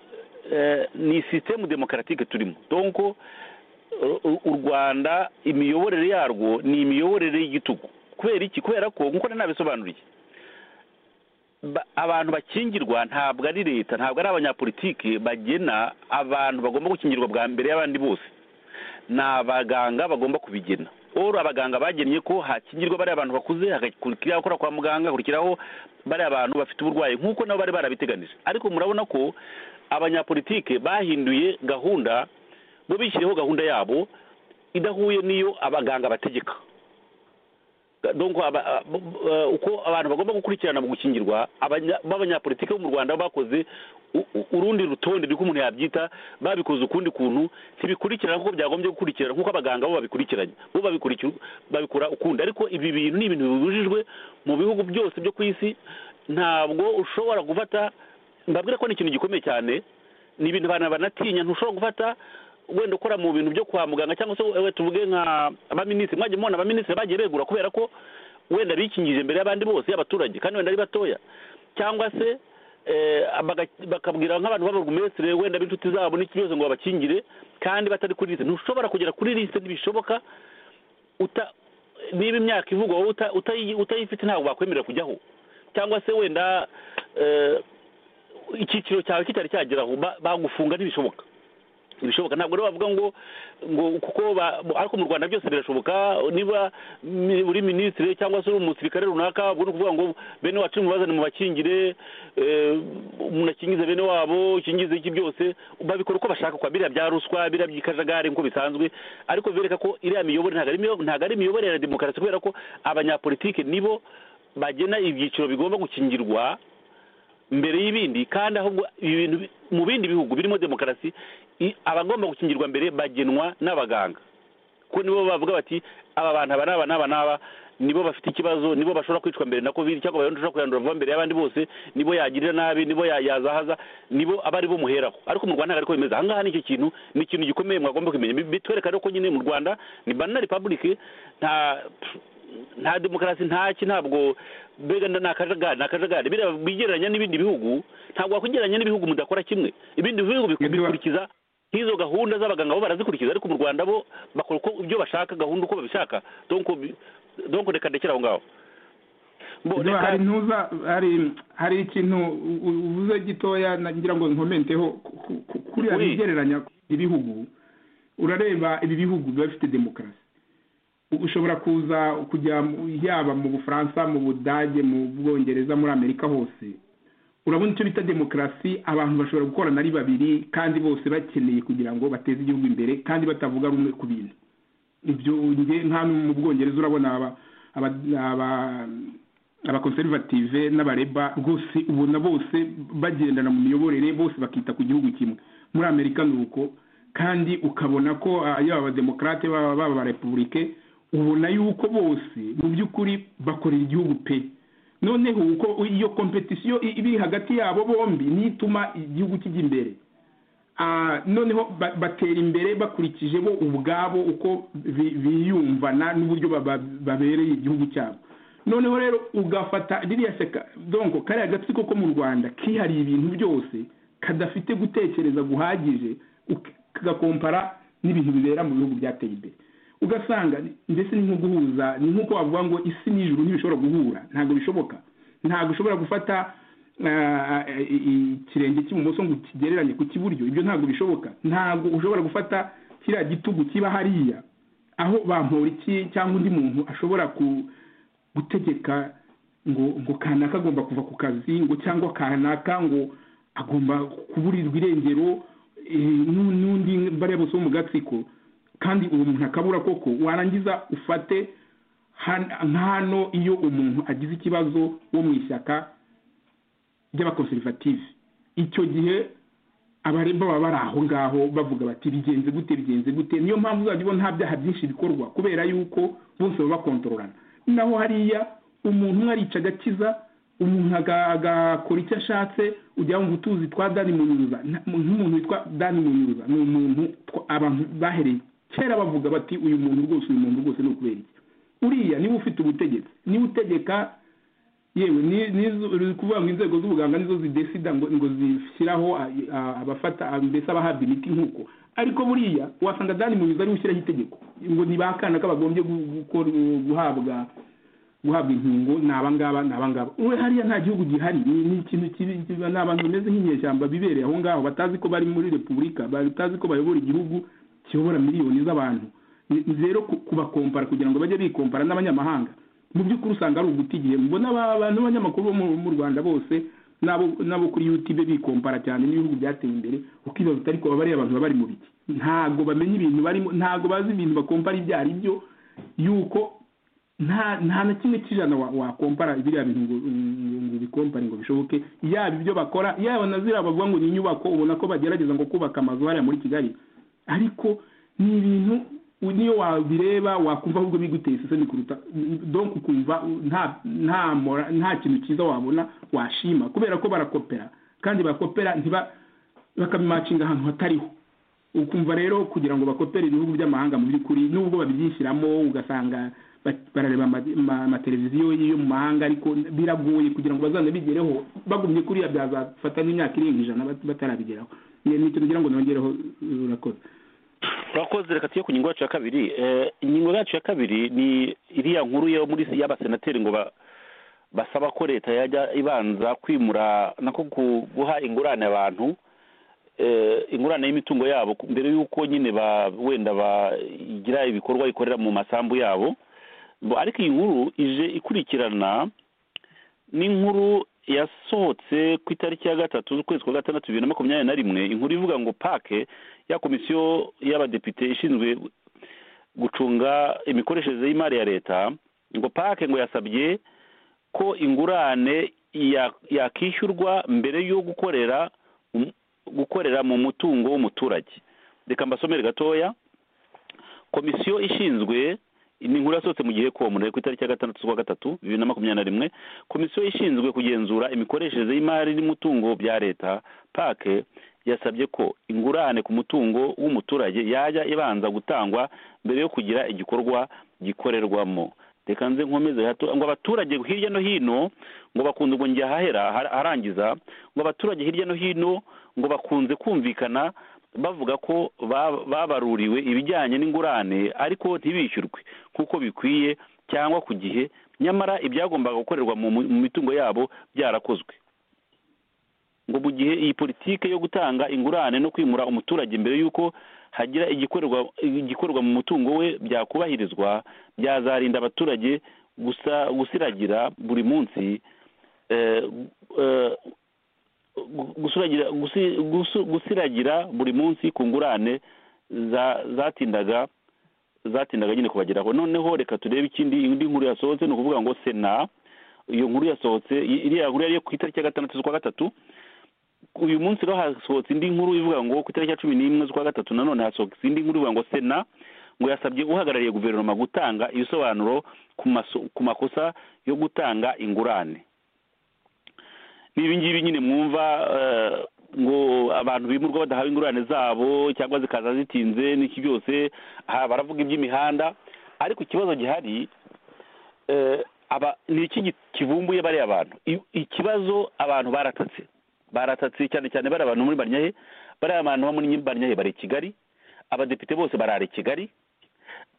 eh, ni sisitemu demokaratike turimo donko u- u rwanda imiyoborere yarwo ni imiyoborere y'igitugu kubera iki kubera ko nkuko nari nabisobanuriye ba- abantu bakingirwa ntabwo ari leta ntabwo ari abanyapolitiki bagena abantu bagomba gukingirwa bwa mbere y'abandi bose ni abaganga bagomba kubigena oro abaganga bagennye ko hakingirwa bariya abantu bakuze hagakurikiraho abakora kwa muganga hakurikiraho bariya abantu bafite uburwayi nk'uko nabo bari barabiteganije ariko murabona ko abanyapolitike bahinduye gahunda bo bishyiriyeho gahunda yabo idahuye n'iyo abaganga bategeka donc aba- a- b- b- uko abantu bagomba gukurikirana mu gukingirwa abanya- b'abanyapolitike bo mu rwanda bakoze u- u- urundi rutonde niko umuntu yabyita babikoze ukundi kuntu ntibikurikirana nk'uko byagombye gukurikirana nk'uko abaganga bo babikurikiranye bo babikurikira babikora ukundi ariko ibi bintu ni ibintu bibujijwe mu bihugu byose byo ku isi ntabwo ushobora gufata mbabwira ko ni ikintu gikomeye cyane ni ibintu abantu banatinya ntushobora gufata wenda ukora mu bintu byo kwa muganga cyangwa se we tuvuge nka abaminisitiri mwajya mubona abaminisitiri bagiye begura kubera ko wenda bikingije imbere y'abandi bose y'abaturage kandi wenda ari batoya cyangwa se eh, baga- bakabwira nk'abantu b'ababurugumesitiri wenda b'inshuti zabo n'iki byose ngo babakingire kandi batari kuri lisite ntushobora kugera kuri lisite ntibishoboka uta niba imyaka ivugwa wowe uta- utayi- utayifite ntabwo bakwemerera kujyaho cyangwa se wenda eh, icyiciro cyawe kitari cyagera aho ba- bagufunga ntibishoboka ibishoboka ntabwo rero bavuga ngo ngo kuko ba- ariko mu rwanda byose birashoboka niba mi- uri minisitiri cyangwa se uri umusirikare runaka ubwo ni ukuvuga ngo bene wacu mubazane mubakingire eh, munakingize bene wabo ukingize iki byose babikora uko bashaka kwa biriya bya ruswa biriya by'ikajagari nk'uko bisanzwe ariko bereka ko iriya miyoborere ntabwo ari imiyo- ntabwo ari imiyoborere ya demokarasi kubera ko abanyapolitiki nibo bagena ibyiciro bigomba gukingirwa mbere y'ibindi kandi ahubwo ibintu bi- mu bindi bihugu birimo demokarasi i- abagomba gukingirwa mbere bagenwa n'abaganga ko nibo bavuga bati aba bantu aba n'aba n'aba n'aba nibo bafite ikibazo nibo bashobora kwicwa mbere na covid cyangwa bashobora kuyandura vuba mbere y'abandi bose nibo yagirira nabi nibo ya- yazahaza nibo aba ari bo muheraho ariko mu rwanda ntabwo ariko bimeze ahangaha nicyo kintu ni ikintu gikomeye mwagomba kumenya Bi- bitwereka rero ko nyine mu rwanda ni banana republic nta nta demokarasi ntaki ntabwo mbega nda ni akajagari ni akajagari biriya bigereranya n'ibindi bihugu ntabwo wakwigereranya n'ibihugu mudakora kimwe ibindi bihugu biku- Nibyo. bikurikiza nk'izo gahunda z'abaganga bo barazikurikiza ariko mu rwanda bo bakora uko ibyo bashaka gahunda uko babishaka donc bi- donc reka ndekere aho ngaho Bo, Niba reka- hari ntuza hari hari ikintu u- u- uvuze gitoya nagira ngo nkomenteho ku- ku- ku- kuriya Kuri- bigereranya ibihugu urareba ibi bihugu biba bifite demokarasi ushobora kuza kujya mu- yaba mu bufaransa mu budage mu bwongereza muri amerika hose urabona icyo bita demokarasi abantu bashobora gukorana ari babiri kandi bose bakeneye kugira ngo bateze igihugu imbere kandi batavuga rumwe ku bintu ibyo nge nka no mu bwongereza urabona aba aba- aba- abakonservative n'abareba rwose ubona bose bagendana mu miyoborere bose bakita ku gihugu kimwe muri amerika ni uko kandi ukabona ko ah, yaba abademokarate baba baba abarepubulike ubona yuko bose mu by'ukuri bakorera igihugu pe noneho uko iyo kompetisiyo i- iri hagati yabo bombi niyo ituma igihugu kijya imbere Ah, noneho ba- batera imbere bakurikije bo ubwabo uko bi- biyumvana n'uburyo baba- babereye igihugu cyabo noneho rero ugafata ririya seka donko kariya gatsiko ko mu rwanda kihariye ibintu byose kadafite gutekereza guhagije uk- kagakompara n'ibintu bibera mu bihugu byateye imbere ugasanga ndetse ni nko guhuza ni nk'uko bavuga ngo isi n'ijuru ntibishobora guhura ntabwo bishoboka ntabwo ushobora gufata ah, i- i- ikirenge cy'ibumoso ngo kigereranye ku cy'iburyo ibyo ntabwo bishoboka ntabwo ushobora gufata kiriya gitugu kiba hariya aho bamporiki cyangwa undi muntu ashobora ku- gutegeka ngo ngo kanaka agomba kuva ku kazi ngo cyangwa kanaka ngo agomba kuburirwa irengero eh, n'u- n'undi bariya bose bo mu gatsiko kandi uwo muntu akabura koko warangiza ufate han- nk'hano iyo umuntu agize ikibazo wo mu ishyaka ry'abakonservative icyo gihe abaremba baba bari aho ngaho bavuga bati bigenze gute bigenze gute niyo mpamvu uzajya ubona nta byaha byinshi bikorwa kubera yuko bose baba bakontororana naho hariya umuntu umwe arica agakiza umuntu aga- agakora icyo ashatse ujya wumva utuzi twa dani munyuza nta- nk'umuntu witwa dani munyuza ni umuntu twa- abantu bahereye kera bavuga bati uyu muntu rwose uyu muntu rwose ni ukubera iki uriya niba ufite ubutegetsi niba utegeka yewe ni nizo- uri kuvuga ngo inzego z'ubuganga nizo zidesida ngo ngo zishyiraho a- a- abafata a- mbese abahabwa imiti nk'uko ariko buriya wasanga dani munyuza ariwe ushyiraho itegeko ngo ni ba kanaka bagombye gu- gukora- guhabwa guhabwa inkingo ni abangaba ni abangaba we hariya nta gihugu gihari ni ni ikintu kibi kiba- ni abantu bameze nk'inyeshyamba bibereye aho ngaho batazi ko bari muri repubulika batazi ko bayobora igihugu kiyobora miliyoni z'abantu Ni- ni rero ku- kubakompara kugira ngo bajye bikompara n'abanyamahanga mu by'ukuri usanga ari uguta igihe mbona aba bantu b'abanyamakuru bo mu- mu rwanda bose n'abo n'abo kuri yutube bikompara cyane n'ibihugu byateye imbere ukibaza uti ariko bariya abantu baba bari mu biki ntabwo bamenya ibintu barimo ntabwo bazi ibintu bakompara ibyo ari byo yuko nta nta na kimwe cy'ijana wa- wakompara biriya bintu ngo ngo- ngo ubikompare ngo bishoboke yaba ibyo bakora yaba na ziriya bavuga ngo ni inyubako ubona ko bagerageza ngo kubaka amazu hariya muri kigali ariko ni ibintu u- niyo wabireba wakumva ahubwo biguteye isesemi kuruta donc ukumva u- nta nta mora nta kintu cyiza wabona washima kubera ko barakopera kandi bakopera ntiba bakabimacinga ahantu hatariho ukumva rero kugira ngo bakopere ibihugu by'amahanga mu by'ukuri nubwo babyishyiramo ugasanga ba- barareba ama- ama- amateleviziyo yo mu mahanga ariko biragoye kugira ngo bazanabigereho bagumye kuriya byazafata n'imyaka irenga ijana bat- batarabigeraho ni ni icyo kugira ngo nongereho uh, urakoze turakoze reka tujye ku ngingo yacu ya kabiri Eh, ingingo yacu ya kabiri ni iriya nkuru yo muri y'abasenateri ngo ba- basaba ko leta yajya ibanza kwimura nako gu- guha ingurane abantu eh, ingurane y'imitungo yabo ku- mbere y'uko nyine ba wenda bagira ibikorwa ikorera mu masambu yabo Bo- ariko iyi nkuru ije ikurikirana n'inkuru yasohotse ku itariki ya gatatu z'ukwezi kwa gatandatu bibiri na makumyabiri na rimwe inkuru ivuga ngo pake ya komisiyo y'abadepite ishinzwe gucunga imikoreshereze y'imari ya leta ngo pake ngo yasabye ko ingurane ya- yakishyurwa mbere yo gukorera mu- gukorera mu mutungo w'umuturage reka mbasomere gatoya komisiyo ishinzwe ni inkuru yasohotse mu gihe komune ku itariki ya gatandatu z'ukwa gatatu bibiri na makumyabiri na rimwe komisiyo ishinzwe kugenzura imikoreshereze y'imari n'umutungo bya leta pake yasabye ko ingurane ku mutungo w'umuturage yajya ibanza gutangwa mbere yo kugira igikorwa gikorerwamo reka nze nkomeze hato ngo abaturage hirya no hino ngo bakunze ngo njya ahahera har- harangiza ngo abaturage hirya no hino ngo bakunze kumvikana bavuga ko ba- babaruriwe ibijyanye n'ingurane ariko ntibishyurwe nk'uko bikwiye cyangwa ku gihe nyamara ibyagombaga gukorerwa mu mu mitungo yabo byarakozwe ngo mu gihe iyi politiki yo gutanga ingurane no kwimura umuturage mbere y'uko hagira igikorerwa igikorerwa mu mutungo we byakubahirizwa byazarinda abaturage gusa gusiragira buri munsi eh, eh, gu- gusiragira gusi- gusu- gusiragira buri munsi ku ngurane za- zatindaga zatindaga nyine kubageraho noneho reka turebe ikindi indi nkuru yasohotse ni ukuvuga ngo sena iyo nkuru yasohotse i- iriya nkuru yari iyo ku itariki ya gatandatu z'ukwa gatatu uyu munsi rero hasohotse indi nkuru ivuga ngo ku itariki ya cumi n'imwe z'ukwa gatatu nanone hasohotse indi nkuru ivuga ngo sena ngo yasabye uhagarariye guverinoma gutanga ibisobanuro ku maso- ku makosa yo gutanga ingurane ni ibingibi nyine mwumva eh, ngo abantu bimurwa badahawe ingurane zabo cyangwa zikaza zitinze n'iki byose aha baravuga iby'imihanda ariko ikibazo gihari eh, aba ni iki gi- kivumbuye bariya abantu I- ikibazo abantu baratatse baratatse cyane cyane bari abantu muri barnyahe bariya abantu bo muri barnyahe bari i kigali abadepite bose barara i kigali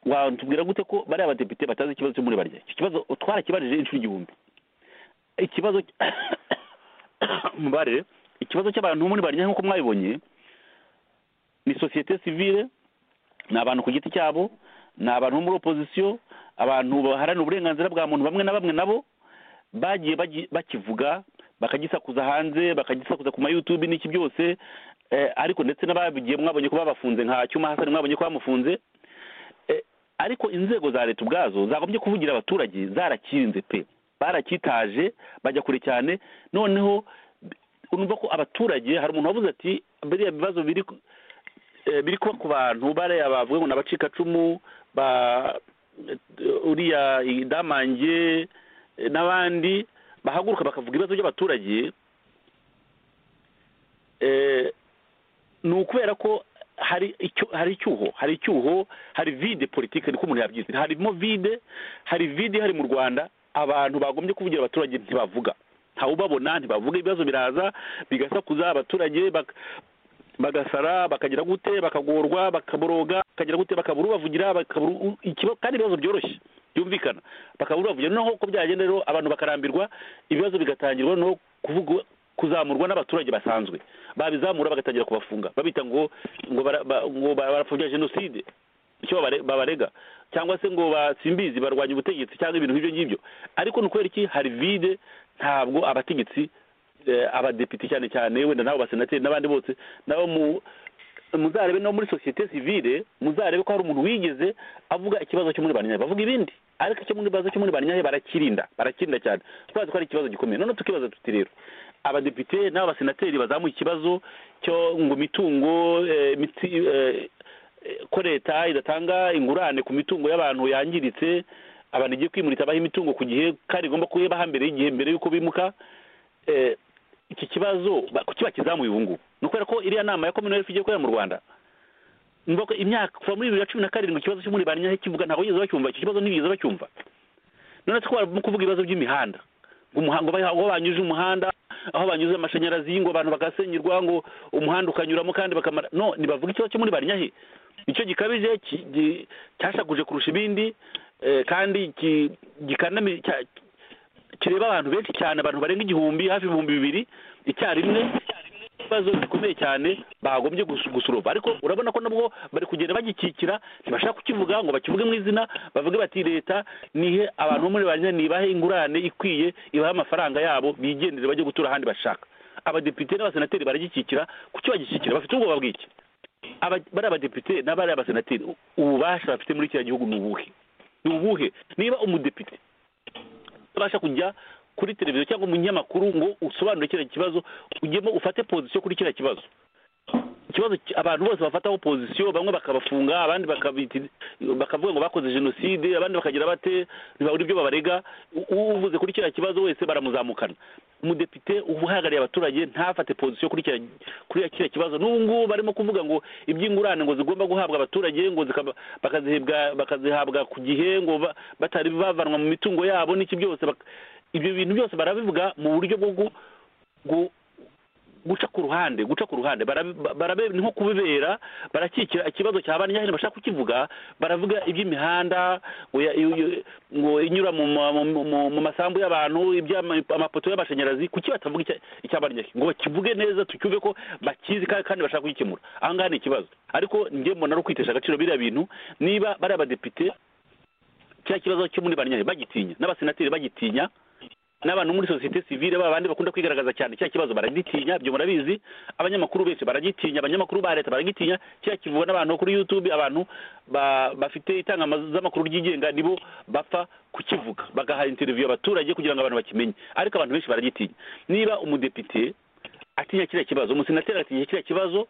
watubwira gute ko bariya badepite batazi ikibazo cyo muri barnyahe icyo kibazo twarakibarije inshuro igihumbi ikibazo mubare ikibazo cy'abantu muri barya nk'uko mwabibonye ni sosiyete sivile ni abantu ku giti cyabo ni abantu bo muri opozisiyo abantu baharanira uburenganzira bwa muntu bamwe na bamwe nabo bagiye bagi- bakivuga bakagisakuza hanze bakagisakuza ku mayutubi n'iki byose eh, ariko ndetse n'ababigiye mwabonye ko babafunze nka cyuma hasani mwabonye ko bamufunze Eh, ariko inzego za leta ubwazo zagombye kuvugira abaturage zarakirinze pe barakitaje bajya kure cyane noneho urumva ko abaturage hari umuntu wavuze ati biriya bibazo biri ku- eh, biri kuba ku bantu bariya bavuga ngo ni abacikacumu ba eh, uriya idamange eh, n'abandi bahaguruka bakavuga ibibazo by'abaturage eh, ni ukubera ko hari icyo hari icyuho hari icyuho hari vide politike niko umuntu yabyise harimo vide hari vide ihari mu rwanda abantu bagombye kuvugira abaturage ntibavuga ntawubabona ntibavuga ibibazo biraza bigasakuza abaturage bak- bagasara bakagira gute bakagorwa bakaboroga bakagira gute bakabura ubavugira bakabura u- ikiba- kandi ibibazo byoroshye byumvikana bakabura ubavugira noneho uko byagenda rero abantu bakarambirwa ibibazo bigatangirwa no kuvuga kuzamurwa n'abaturage basanzwe babizamura bagatangira kubafunga babita ngo ngo bara- ba- ngo ba- barapfobya jenoside icyo babare- babarega cyangwa se ngo basimbizi barwanya ubutegetsi cyangwa ibintu nk'ibyo ngibyo ariko ni ukubera iki hari vide ntabwo abategetsi eh, abadepite cyane cyane wenda n'abo basenateri n'abandi bose nabo mu- muzarebe no muri sosiyete sivile muzarebe ko hari umuntu wigeze avuga ikibazo cyo muri banyahe bavuga ibindi ariko icyo muri ikibazo cyo muri banyahe barakirinda barakirinda cyane twazi ko ari ikibazo gikomeye none tukibaza tuti rero abadepite n'abasenateri bazamuye ikibazo cyo ngo imitungo eh, imitsi, eh, eh, ko leta idatanga ingurane ku mitungo y'abantu yangiritse abantu igiye kwimurira baha imitungo ku gihe kandi igomba kuyibaha mbere y'igihe mbere y'uko bimuka eh, iki kibazo ba- kuki bakizamuye ubu ngubu ni ukubera ko iriya nama ya commonwealth igiye kubera mu rwanda numva ko imyaka kuva muri bibiri na cumi na karindwi ikibazo cyo muri banyahe kivuga ntabwo bigeze bacyumva icyo kibazo ntibigeze bacyumva none se ko barimo kuvuga ibibazo by'imihanda ngo umuhango baha- aho banyuze umuhanda aho banyuze amashanyarazi ngo abantu bagasenyerwa ngo umuhanda ukanyuramo kandi bakamara no ntibavuga ikibazo cyo muri banyahe nicyo gikabije ki- gi- cyashakuje kurusha ibindi eh, kandi ki- gikanami cya- kireba abantu benshi cyane abantu barenga igihumbi hafi ibihumbi bibiri icyarimwe ibibazo bikomeye cyane bagombye gusu- gusurova ariko urabona ko nabwo bari kugenda bagikikira ntibashaka kukivuga ngo bakivuge mu izina bavuge bati leta nihe abantu bo muri banyahe nibahe ingurane ikwiye ibahe amafaranga yabo bigendere bajye gutura ahandi bashaka abadepite n'abasenateri baragikikira kuki bagikikira bafite ubwoba bw'iki Aba- bari abadepite n'abari abasenateri u- ububasha bafite muri kiriya gihugu ni ubuhe ni ubuhe niba umudepite utabasha kujya kuri televiziyo cyangwa umunyamakuru ngo usobanure kiriya kibazo ujyemo ufate pozisiyo kuri kiriya kibazo ikibazo ki- abantu bose bafataho pozisiyo bamwe bakabafunga abandi bakabiti- bakavuga ngo bakoze jenoside abandi bakagira bate ntibabura ibyo babarega U- uvuze kuri kiriya kibazo wese baramuzamukana umudepite uhagarariye abaturage ntafate pozisiyo kuri kiriya kuri kiriya kibazo n'ubu ngubu barimo kuvuga ngo iby'ingurane ngo zigomba guhabwa abaturage ngo zikaba- bakazihebwa bakazihabwa ku gihe ngo ba- batari bavanwa mu mitungo yabo n'iki byose bak- ibyo bintu byose barabivuga mu buryo bwo gu- gu- guca ku ruhande guca ku ruhande barabe- barabe ni nko kubibera barakikira ikibazo cya ba nyirahene bashaka kukivuga baravuga iby'imihanda ngo ya- iyo- iyo- ngo inyura mu ma- mu- mu- mu masambu y'abantu iby'ama- amapoto y'amashanyarazi kuki batavuga icya- icya ba nyirahene ngo bakivuge neza tucyumve ko bakizi kandi kandi bashaka kugikemura aha ngaha ni ikibazo ariko njye mbona ari ukwitesha agaciro biriya bintu niba bari abadepite cya kibazo cyo muri ba nyirahene bagitinya n'abasenateri bagitinya n'abantu muri sosiyete sivile ba bandi bakunda kwigaragaza cyane cya kibazo baragitinya ibyo murabizi abanyamakuru benshi baragitinya abanyamakuru ba leta baragitinya cya kivugwa n'abantu kuri youtube abantu ba- bafite itangazamakuru ryigenga nibo bapfa kukivuga bagaha interiviyo abaturage kugira ngo abantu bakimenye ariko abantu benshi baragitinya niba umudepite atinya kiriya kibazo umusenateri atinya kiriya kibazo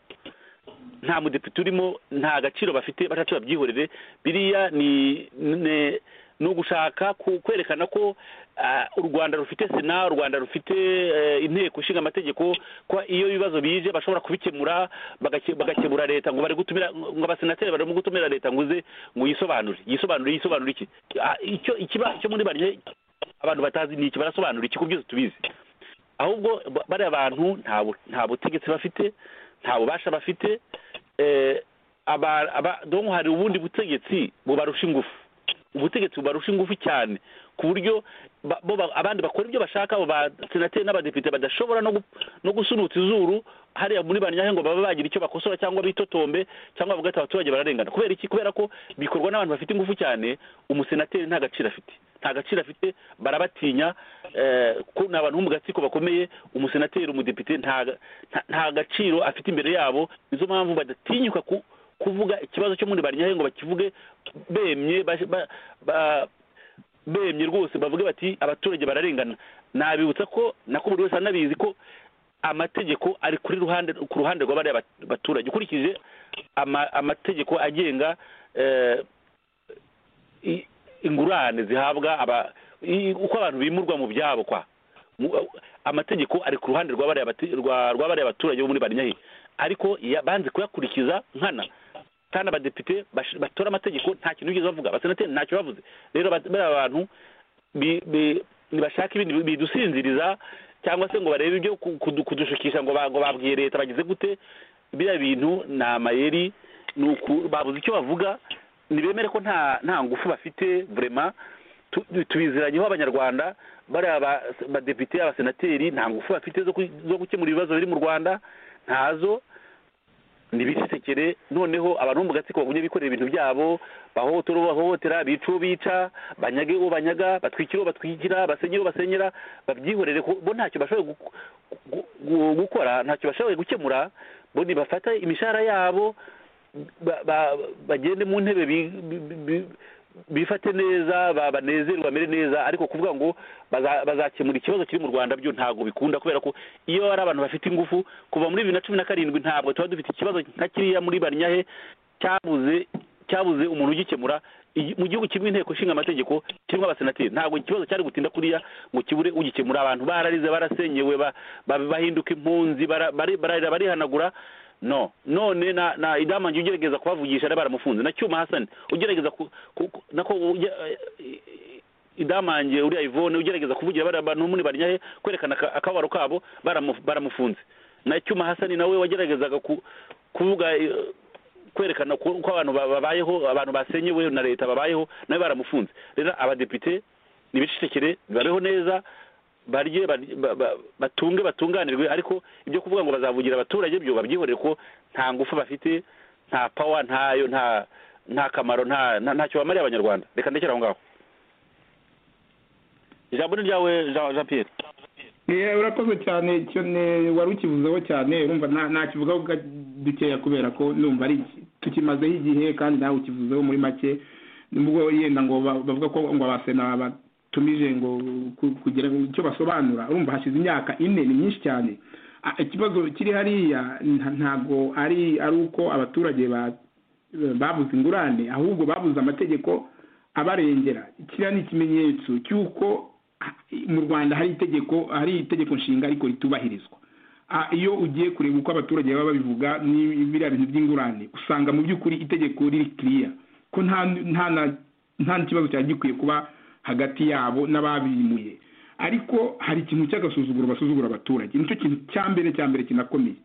nta mudepite urimo nta gaciro bafite batacu babyihorere biriya ni ni- ni ugushaka ku- kwerekana ko ah, u rwanda rufite sena u rwanda rufite eh, inteko ishinga amategeko ko iyo ibibazo bije bashobora kubikemura bagake- bagakemura leta ngo bari gutumira ngo abasenateri barimo gutumira leta ngo uze ngo yisobanure yisobanure yisobanure iki Ah, icyo ikiba cyo muri bariye abantu batazi ni iki barasobanura iki ku byose tubizi ahubwo ba- bariya bantu nta bu- nta butegetsi bafite nta bubasha bafite eh, aba- aba- donc hari ubundi butegetsi bubarusha ingufu ubutegetsi bubarusha ingufu cyane ku buryo ba- bo ba- abandi bakora ibyo bashaka abo basenateri n'abadepite badashobora no gu- no gusunutsa izuru hariya muri ba nyayo ngo babe bagira icyo bakosora cyangwa bitotombe cyangwa bavuga ati abaturage bararengana kubera iki kubera ko bikorwa n'abantu bafite ingufu cyane umusenateri nta gaciro afite nta gaciro afite barabatinya eh, ko ni abantu bo mu gatsiko bakomeye umusenateri umudepite nta ga- nta- nta gaciro afite imbere yabo nizo mpamvu badatinyuka ku kuvuga ikibazo cyo muri baryahe ngo bakivuge bemye baje- ba- ba- bemye rwose bavuge bati abaturage bararengana nabibutsa ko nako buri wese anabizi ko amategeko ari kuri ruhande ku ruhande rwa bariya bat- baturage ukurikije ama- amategeko agenga eh, i- ingurane zihabwa aba i- uko abantu bimurwa mu byabo kwa Mu- amategeko ari ku ruhande rwa bariya bati- rwa rwa bariya baturage bo muri barinyahi ariko ya- banze kuyakurikiza nkana kandi abadepite bash- batora amategeko nta kintu bigeze bavuga abasenateri ntacyo bavuze rero ba- bariya bantu bi- bi- nibashaka ibindi bi- bidusinziriza cyangwa se ngo barebe ibyo ku- kudu- kudushukisha ngo ba- ngo babwiye leta bagize gute biriya bintu ni amayeri ni uku babuze icyo bavuga ntibemere ko nta nta ngufu bafite vraiment tu- tu- tubiziranyeho abanyarwanda bariya ba- badepite abasenateri nta ngufu bafite zo ku- zo gukemura ibibazo biri mu rwanda ntazo ntibirisekere noneho abantu bo mu gatsiko bagumye bikorera ibintu byabo bahohotera uwo bahohotera bica uwo bica banyage uwo banyaga batwikire uwo batwikira basenyere uwo basenyera babyihorere ku- bo ntacyo bashoboye gu- gu- gu- gukora ntacyo bashoboye gukemura bo nibafata imishahara yabo ba- ba- bagende mu ntebe bi- bi- bi- bifate neza ba- banezerwe bamere neza ariko kuvuga ngo baza- bazakemura ikibazo kiri mu rwanda byo ntabwo bikunda kubera ko iyo ari abantu bafite ingufu kuva muri bibiri na cumi na karindwi ntabwo tuba dufite ikibazo nka kiriya muri barinyahe cyabuze cyabuze umuntu ugikemura Igi- mu gihugu kirimo inteko ishinga amategeko kirimo abasenateri ntabwo ikibazo cyari gutinda kuriya ngo kibure ugikemura abantu bararize barasenyewe ba- ba- bahinduka impunzi bara- bari- bararira barihanagura no none na na idamange ugerageza kubavugisha ari baramufunze na cyuma hasani ugerageza ku, ku, ku- nako ujya- eh, idamange uriya ivone ugerageza kuvugira bariya bantu muri baryahe kwerekana aka- akababaro kabo baramu- baramufunze na cyuma hasani nawe wageragezaga ku, kuvuga eh, kwerekana ko ko abantu ba- babayeho abantu basenyewe na leta babayeho nawe baramufunze rero abadepite nibicecekere babeho neza barye barye- ba- ba- batunge batunganirwe ariko ibyo kuvuga ngo bazavugira abaturage byo babyihorere ko nta ngufu bafite nta pawa ntayo nta nta kamaro nta nta- ntacyo bamariye abanyarwanda reka ndekere aho ngaho ijambo ni ryawe Jean Jean Pierre Eh, urakoze cyane icyo ne- wari ukivuzeho cyane urumva nta- nakivugaho ga- dukeya kubera ko numva ari iki- tukimazeho igihe kandi nawe ukivuzeho muri make nubwo yenda ngo ba- bavuga ko ngo abasena batumije ngo ku- kugira ngo icyo basobanura urumva hashize imyaka ine ni myinshi cyane Ah, ikibazo kiri hariya nta- ntabwo ari ari uko abaturage ba- babuze ingurane ahubwo babuze amategeko abarengera kiriya ni ikimenyetso cy'uko mu rwanda hari itegeko hari itegeko nshinga ariko ritubahirizwa Ah, iyo ugiye kureba uko abaturage baba babivuga ni biriya bintu by'ingurane usanga mu by'ukuri itegeko riri kiriya ko nta nta na- nta n'ikibazo cyari gikwiye kuba hagati yabo n'ababimuye ariko hari ikintu cy'agasuzuguro basuzugura abaturage nicyo kintu cya mbere cya mbere kinakomeye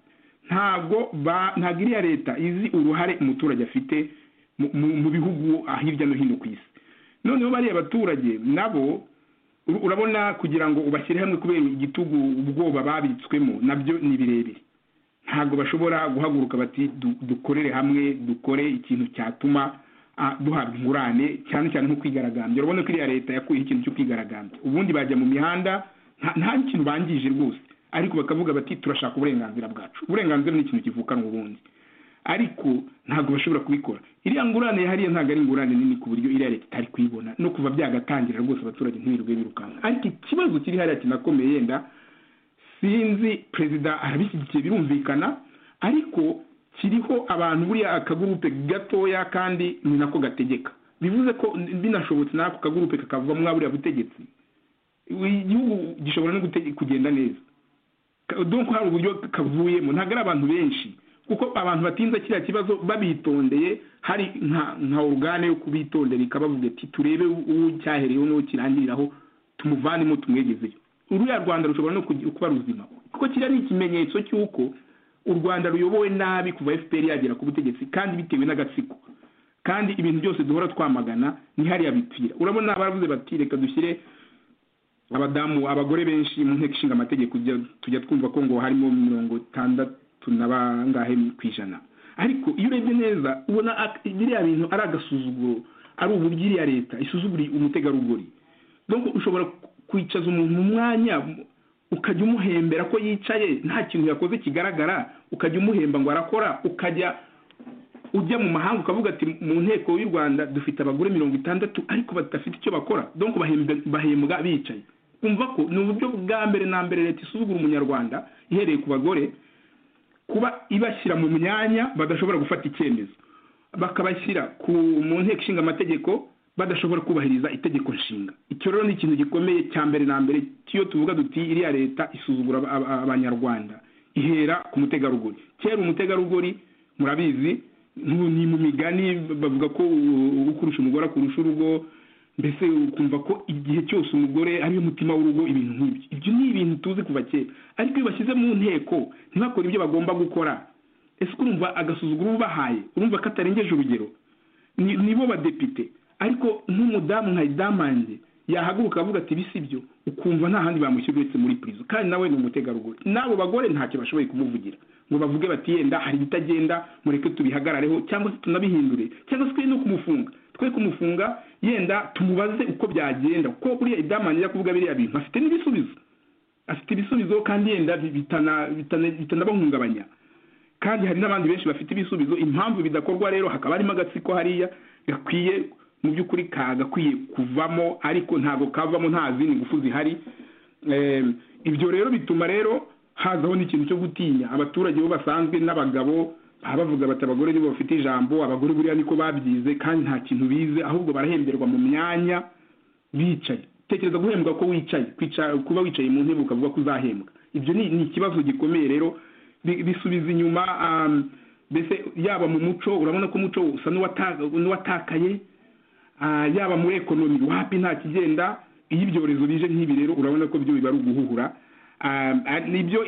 ntabwo ntabwo iriya leta izi uruhare umuturage afite mu bihugu hirya no hino ku isi noneho bariya baturage nabo urabona kugira ngo ubashyire hamwe kubera igitugu ubwoba babitswemo nabyo ni birebire ntabwo bashobora guhaguruka bati dukorere hamwe dukore ikintu cyatuma duhabwa ingurane cyane cyane nko kwigaragambya urabona ko iriya leta yakuyeho ikintu cyo kwigaragambya ubundi bajya mu mihanda nta kintu bangije rwose ariko bakavuga bati turashaka uburenganzira bwacu uburenganzira ni ikintu kivukanwa ubundi ariko ntabwo bashobora kubikora iriya ngurane hariya ntabwo ari ingurane nini ku buryo iriya leta itari kuyibona no kuva byagatangira rwose abaturage ntibirirwe birukanka ariko ikibazo kiri hariya kinakomeye yenda sinzi perezida arabishyigikiye birumvikana ariko kiriho abantu buriya akagurupe gatoya kandi ni nako gategeka bivuze ko binashobotse n'ako kagurupe kakavamo buriya butegetsi igihugu gishobora no kugenda neza dore hari uburyo kavuyemo ntabwo ari abantu benshi kuko abantu batinze kiriya kibazo babitondeye hari nka orugane yo kubitondera ikabavuga ati turebe uwo cyahereyeho n'uwo kirangiriraho tumuvanemo tumwegezeyo uriya rwanda rushobora no kuba ruzima kuko kiriya ni ikimenyetso cy'uko u rwanda ruyobowe nabi kuva fpr yagera ku butegetsi kandi bitewe n'agatsiko kandi ibintu byose duhora twamagana ni hariya bipfira urabona baravuze bati reka dushyire abadamu abagore benshi mu nteko ishinga amategeko tujya twumva ko ngo harimo mirongo itandatu na bangahe ku ijana ariko iyo urebye neza ubona biriya bintu ari agasuzuguro ari uburyo iriya leta isuzuguriye umutegarugori donc ushobora kwicaza umuntu mu mwanya ukajya umuhembera ko yicaye nta kintu yakoze kigaragara ukajya umuhemba ngo arakora ukajya ujya mu mahanga ukavuga ati mu nteko y'u rwanda dufite abagore mirongo itandatu ariko badafite icyo bakora donc bahembwa bicaye kumva ko ni uburyo bwa mbere na mbere leta isuzugura umunyarwanda ihereye ku bagore kuba ibashyira mu myanya badashobora gufata icyemezo bakabashyira mu nteko ishinga amategeko badashobora kubahiriza itegeko nshinga icyo rero ni ikintu gikomeye cya mbere na mbere iyo tuvuga duti iriya leta isuzugura abanyarwanda ihera ku mutegarugori kera umutegarugori murabizi ni mu migani bavuga ko ukurusha umugore akurusha urugo mbese ukumva ko igihe cyose umugore ariyo mutima w'urugo ibintu nk'ibyo ibyo ni ibintu tuzi kuva kera ariko iyo bashyize mu nteko ntibakore ibyo bagomba gukora ese urumva agasuzuguro ubahaye urumva katarengeje urugero nibo badepite ariko nk'umudamu nka idamange yahaguruka avuga ati bisi byo ukumva nta handi bamushyira uretse muri purizo kandi nawe ni umutegarugori n'abo bagore ntacyo bashoboye kumuvugira ngo bavuge bati yenda hari ibitagenda mureke tubihagarareho cyangwa se tunabihindure cyangwa se twe no kumufunga twe kumufunga yenda tumubaze uko byagenda kuko buriya idamange ajya kuvuga biriya bintu afite n'ibisubizo afite ibisubizo kandi yenda bitanabahungabanya kandi hari n'abandi benshi bafite ibisubizo impamvu bidakorwa rero hakaba harimo agatsiko hariya gakwiye mu by'ukuri kagakwiye kuvamo ariko ntabwo kavamo nta zindi ngufu zihari ibyo rero bituma rero hazaho n'ikintu cyo gutinya abaturage bo basanzwe n'abagabo baba bavuga bati abagore nibo bafite ijambo abagore buriya niko babyize kandi nta kintu bize ahubwo barahemberwa mu myanya bicaye tekereza guhembwa ko wicaye kuba wicaye mu ntebe ukavuga ko uzahembwa ibyo ni ikibazo gikomeye rero bisubiza inyuma mbese yaba mu muco urabona ko umuco usa n'uwatakaye yaba muri ekonomi wapi nta kigenda iyo ibyorezo bije nk'ibi rero urabona ko byo biba ari uguhuhura nibyo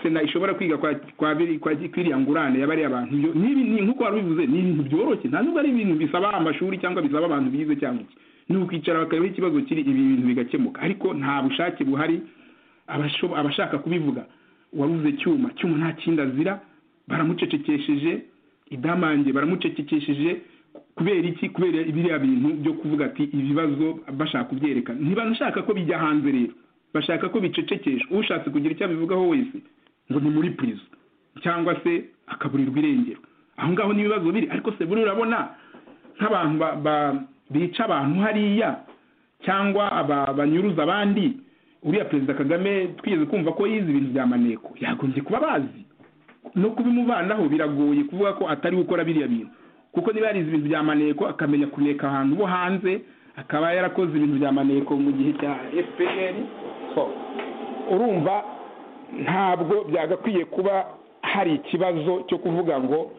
sena ishobora kwiga kwa iriya ngurane yabariya abantu nk'uko wari ubivuze ni ibintu byoroshye nta nubwo ari ibintu bisaba amashuri cyangwa bisaba abantu bize cyangwa iki ni ukwicara bakarebaho ikibazo kiri ibi bintu bigakemuka ariko nta bushake buhari abashaka kubivuga wabuze cyuma cyuma nta kindi azira baramucecekesheje idamange baramucecekesheje kubera iki kubera biriya bintu byo kuvuga ati ibibazo bashaka kubyerekana ntibanashaka ko bijya hanze rero bashaka ko bicecekesha ushatse kugira icyo abivugaho wese ngo ni muri purizo cyangwa se akaburirwa irengero aho ngaho n'ibibazo biri ariko se buriya urabona nk'abantu bica abantu hariya cyangwa banyuruza abandi uriya perezida kagame twigeze kumva ko yize ibintu bya maneko yagombye kuba bazi no kubimubanaho biragoye kuvuga ko atari gukora biriya bintu kuko niba yarize ibintu bya maneko akamenya kuneka ahantu bo hanze akaba yarakoze ibintu bya maneko mu gihe cya fpr urumva ntabwo byagakwiye kuba hari ikibazo cyo kuvuga ngo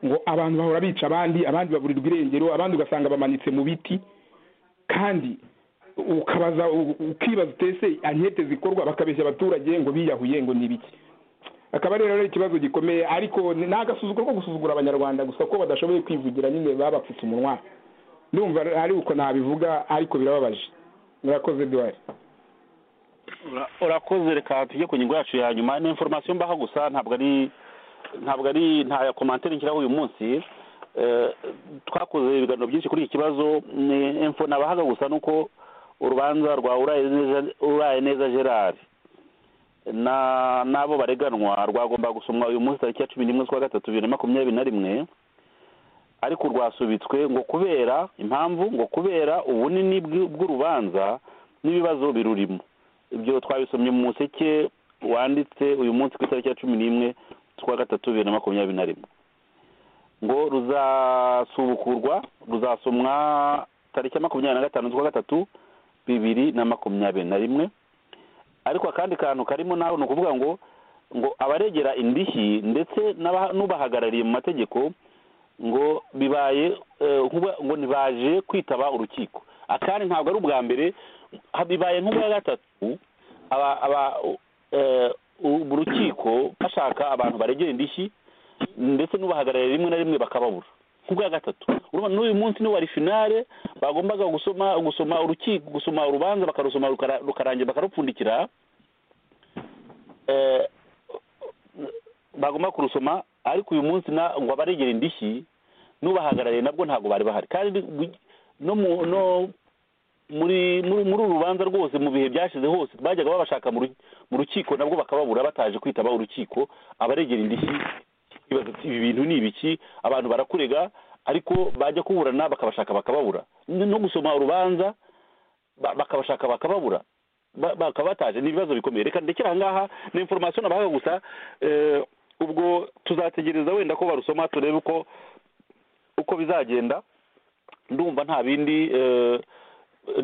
ngo abantu bahora bica abandi abandi baburirwa irengero abandi ugasanga bamanitse mu biti kandi ukabaza u- ukibaza utese ankete zikorwa bakabeshya abaturage ngo biyahuye ngo ni ibiki akaba rero ari ikibazo gikomeye ariko ni agasuzuguro ko gusuzugura abanyarwanda gusa ko badashoboye kwivugira nyine babapfutse umunwa ndumva ari uko nabivuga ariko birababaje murakoze duwari Ura- urakoze reka tujye ku ngingo yacu ya nyuma ni informasiyo mbaha gusa ntabwo ari ntabwo ari nta komantere nshyiraho uyu munsi Eh, twakoze ibiganiro byinshi kuri iki kibazo ni info nabahaga gusa nuko urubanza rwa Urayeneza- uraye neza gerard na n'abo bareganwa rwagomba gusomwa uyu munsi tariki ya cumi n'imwe z'ukwa gatatu bibiri na makumyabiri na rimwe ariko rwasubitswe ngo kubera impamvu ngo kubera ubunini bw'u- bw'urubanza n'ibibazo birurimo ibyo twabisomye mu museke wanditse uyu munsi ku itariki ya cumi n'imwe z'ukwa gatatu bibiri na makumyabiri na rimwe ngo ruzasubukurwa ruzasomwa tariki ya makumyabiri na gatanu z'ukwa gatatu bibiri na makumyabiri na rimwe ariko akandi kantu karimo nawe ni ukuvuga ngo ngo abaregera indishyi ndetse n'aba- n'ubahagarariye mu mategeko ngo bibaye eh, nk'ubwa- ngo ntibaje kwitaba urukiko akandi ntabwo ari ubwa mbere ha- bibaye nk'ubwa gatatu aba- aba- u- eh, u- urukiko bashaka abantu baregera indishyi ndetse n'ubahagarariye rimwe na rimwe bakababura nk'ubwa gatatu urumva n'uyu munsi ni wari finale bagombaga gusoma gusoma urukiko gusoma urubanza bakarusoma rukara- rukarangira bakarupfundikira eh, bagomba kurusoma ariko uyu munsi na- ngo abaregera indishyi n'ubahagarariye nabwo ntabwo bari bahari kandi bu- no mu- no muri muri muri uru rubanza rwose mu bihe byashize hose bajyaga babashaka mu ru- mu rukiko nabwo bakababura bataje kwitaba urukiko abaregera indishyi bibaza ati, ibi bintu ni ibiki abantu barakurega ariko bajya kuburana bakabashaka bakababura N- no gusoma urubanza ba- bakabashaka bakababura Ba- bakaba bataje ni ibibazo bikomeye reka ndekera aha ngaha ni informasiyo nabahaga gusa eh, ubwo tuzategereza wenda ko barusoma turebe uko uko bizagenda ndumva nta bindi eh,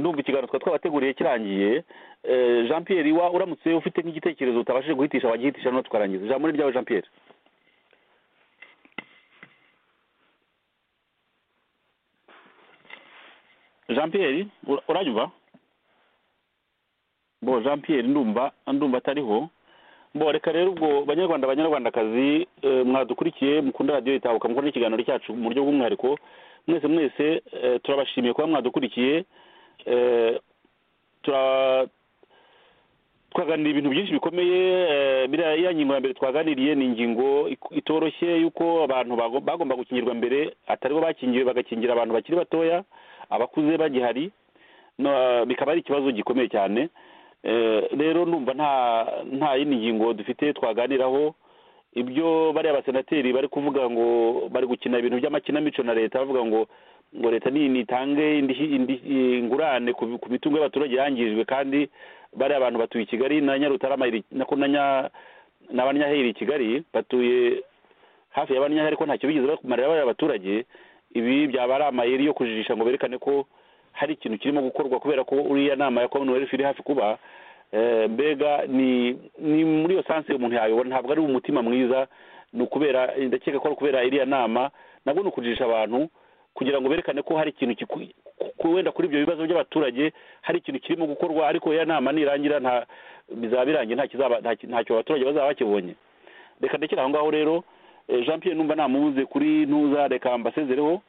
ndumva ikiganiro twari twabateguriye kirangiye Eh, jean pierre iwa uramutse ufite nk'igitekerezo utabashije guhitisha wagihitisha no tukarangiza ijambo ni ryawe jean pierre jean pierre ura- uranyumva bo jean pierre ndumva ndumva atariho bo reka rero ubwo banyarwanda banyarwandakazi eh, mwadukurikiye mukunda radiyo itahuka mukunda ikiganiro cyacu mu buryo bw'umwihariko mwese mwese eh, turabashimiye kuba mwadukurikiye eh, tura- twaganiriye ibintu byinshi bikomeye eh, biriya iriya ngingo ya mbere twaganiriye ni ingingo ik- itoroshye y'uko abantu bago- bagomba gukingirwa mbere ataribo bakingiwe bagakingira abantu bakiri batoya abakuze bagihari no, eh, bikaba ari ikibazo gikomeye cyane Eh, rero ndumva nta nta yindi ngingo dufite twaganiraho ibyo bariya abasenateri bari kuvuga ngo bari gukina ibintu by'amakinamico na leta bavuga ngo ngo leta ni nitange indishyi- indishyi- ingurane ku ku mitungo y'abaturage yangijwe kandi bariya abantu batuye i kigali na nyarutarama iri- na ko na nya- na banyaheri iri i kigali batuye hafi ya banyaheri ariko ntacyo bigeze bakumarira bariya abaturage ibi byaba ari amayeri yo kujijisha ngo berekane ko hari ikintu kirimo gukorwa kubera ko uriya nama ya commonwealth iri hafi kuba eh, mbega ni ni muri iyo sanse umuntu yayobora ntabwo ari umutima mwiza ni ukubera ndakeka ko ari ukubera iriya nama nabwo ni ukujijisha abantu kugira ngo berekane ko hari ikintu kiku- ku- wenda kuri ibyo bibazo by'abaturage hari ikintu kirimo gukorwa ariko iyo nama nirangira nta bizaba birangiye nta kizaba- nta ki- ntacyo abaturage bazaba bakibonye reka ndekera aho ngaho rero eh, jean pierre numva namubuze kuri ntuza reka mbasezereho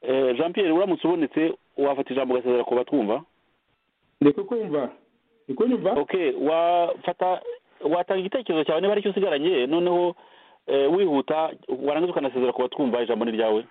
Eh, jean pierre uramutse ubonetse wafata ijambo ugasezera ku batwumva ndi kukumva ndi kunyumva okay wafata watanga igitekerezo cyawe niba ari cyo usigaranye noneho eh, wihuta warangiza ukanasezera ku batwumva ijambo ni ryawe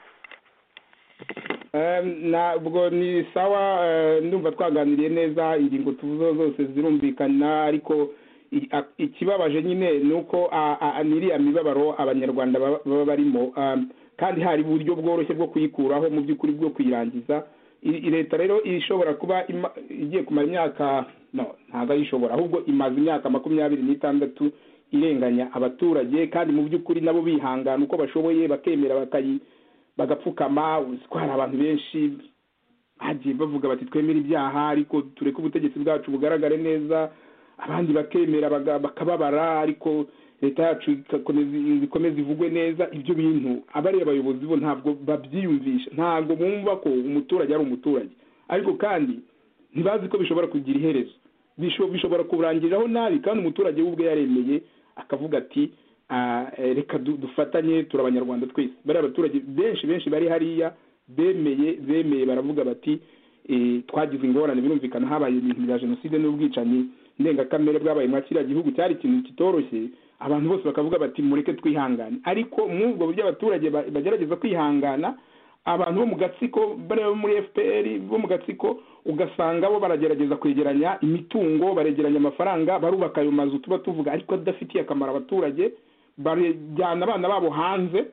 Eh, ntabwo ni sawa eh, ndumva twaganiriye neza ingingo tuvuze zose zirumvikana ariko i- a- ikibabaje nyine ni uko a- a- n'iriya mibabaro abanyarwanda baba baba barimo um, kandi hari uburyo bworoshye bwo kuyikuraho mu by'ukuri bwo kuyirangiza I- i- leta rero ishobora kuba ima- igiye kumara imyaka no ntabwo ari ishobora ahubwo imaze imyaka makumyabiri n'itandatu irenganya abaturage kandi mu by'ukuri nabo bihangana uko bashoboye bakemera bakayi bagapfukama uzi ko hari abantu benshi bagiye bavuga bati twemere ibyaha ariko tureke ubutegetsi bwacu bugaragare neza abandi bakemera baga- bakababara ariko leta yacu igakomeza ikomeza ivugwe neza ibyo bintu abariya bayobozi bo ntabwo babyiyumvisha ntabwo bumva ko umuturage ari umuturage ariko kandi ntibazi ko bishobora kugira iherezo Bisho- bishobora kurangiriraho nabi kandi umuturage we ubwe yaremeye akavuga ati "Ah, eh, reka du- dufatanye turi abanyarwanda twese bariya abaturage benshi benshi bari hariya bemeye bemeye baravuga bati eh, twagize ingorane birumvikana habaye ibintu bya jenoside n'ubwicanyi ndengakamere bwabaye mwa kiriya gihugu cyari ikintu kitoroshye abantu bose bakavuga bati mureke twihangane ariko mw'ubwo buryo abaturage ba- bagerageza kwihangana abantu bo mu gatsiko bariya bo muri fpr bo mu gatsiko ugasanga bo baragerageza kwegeranya imitungo baregeranya amafaranga barubaka ayo mazu tuba tuvuga ariko adafitiye akamaro abaturage bajyana abana babo hanze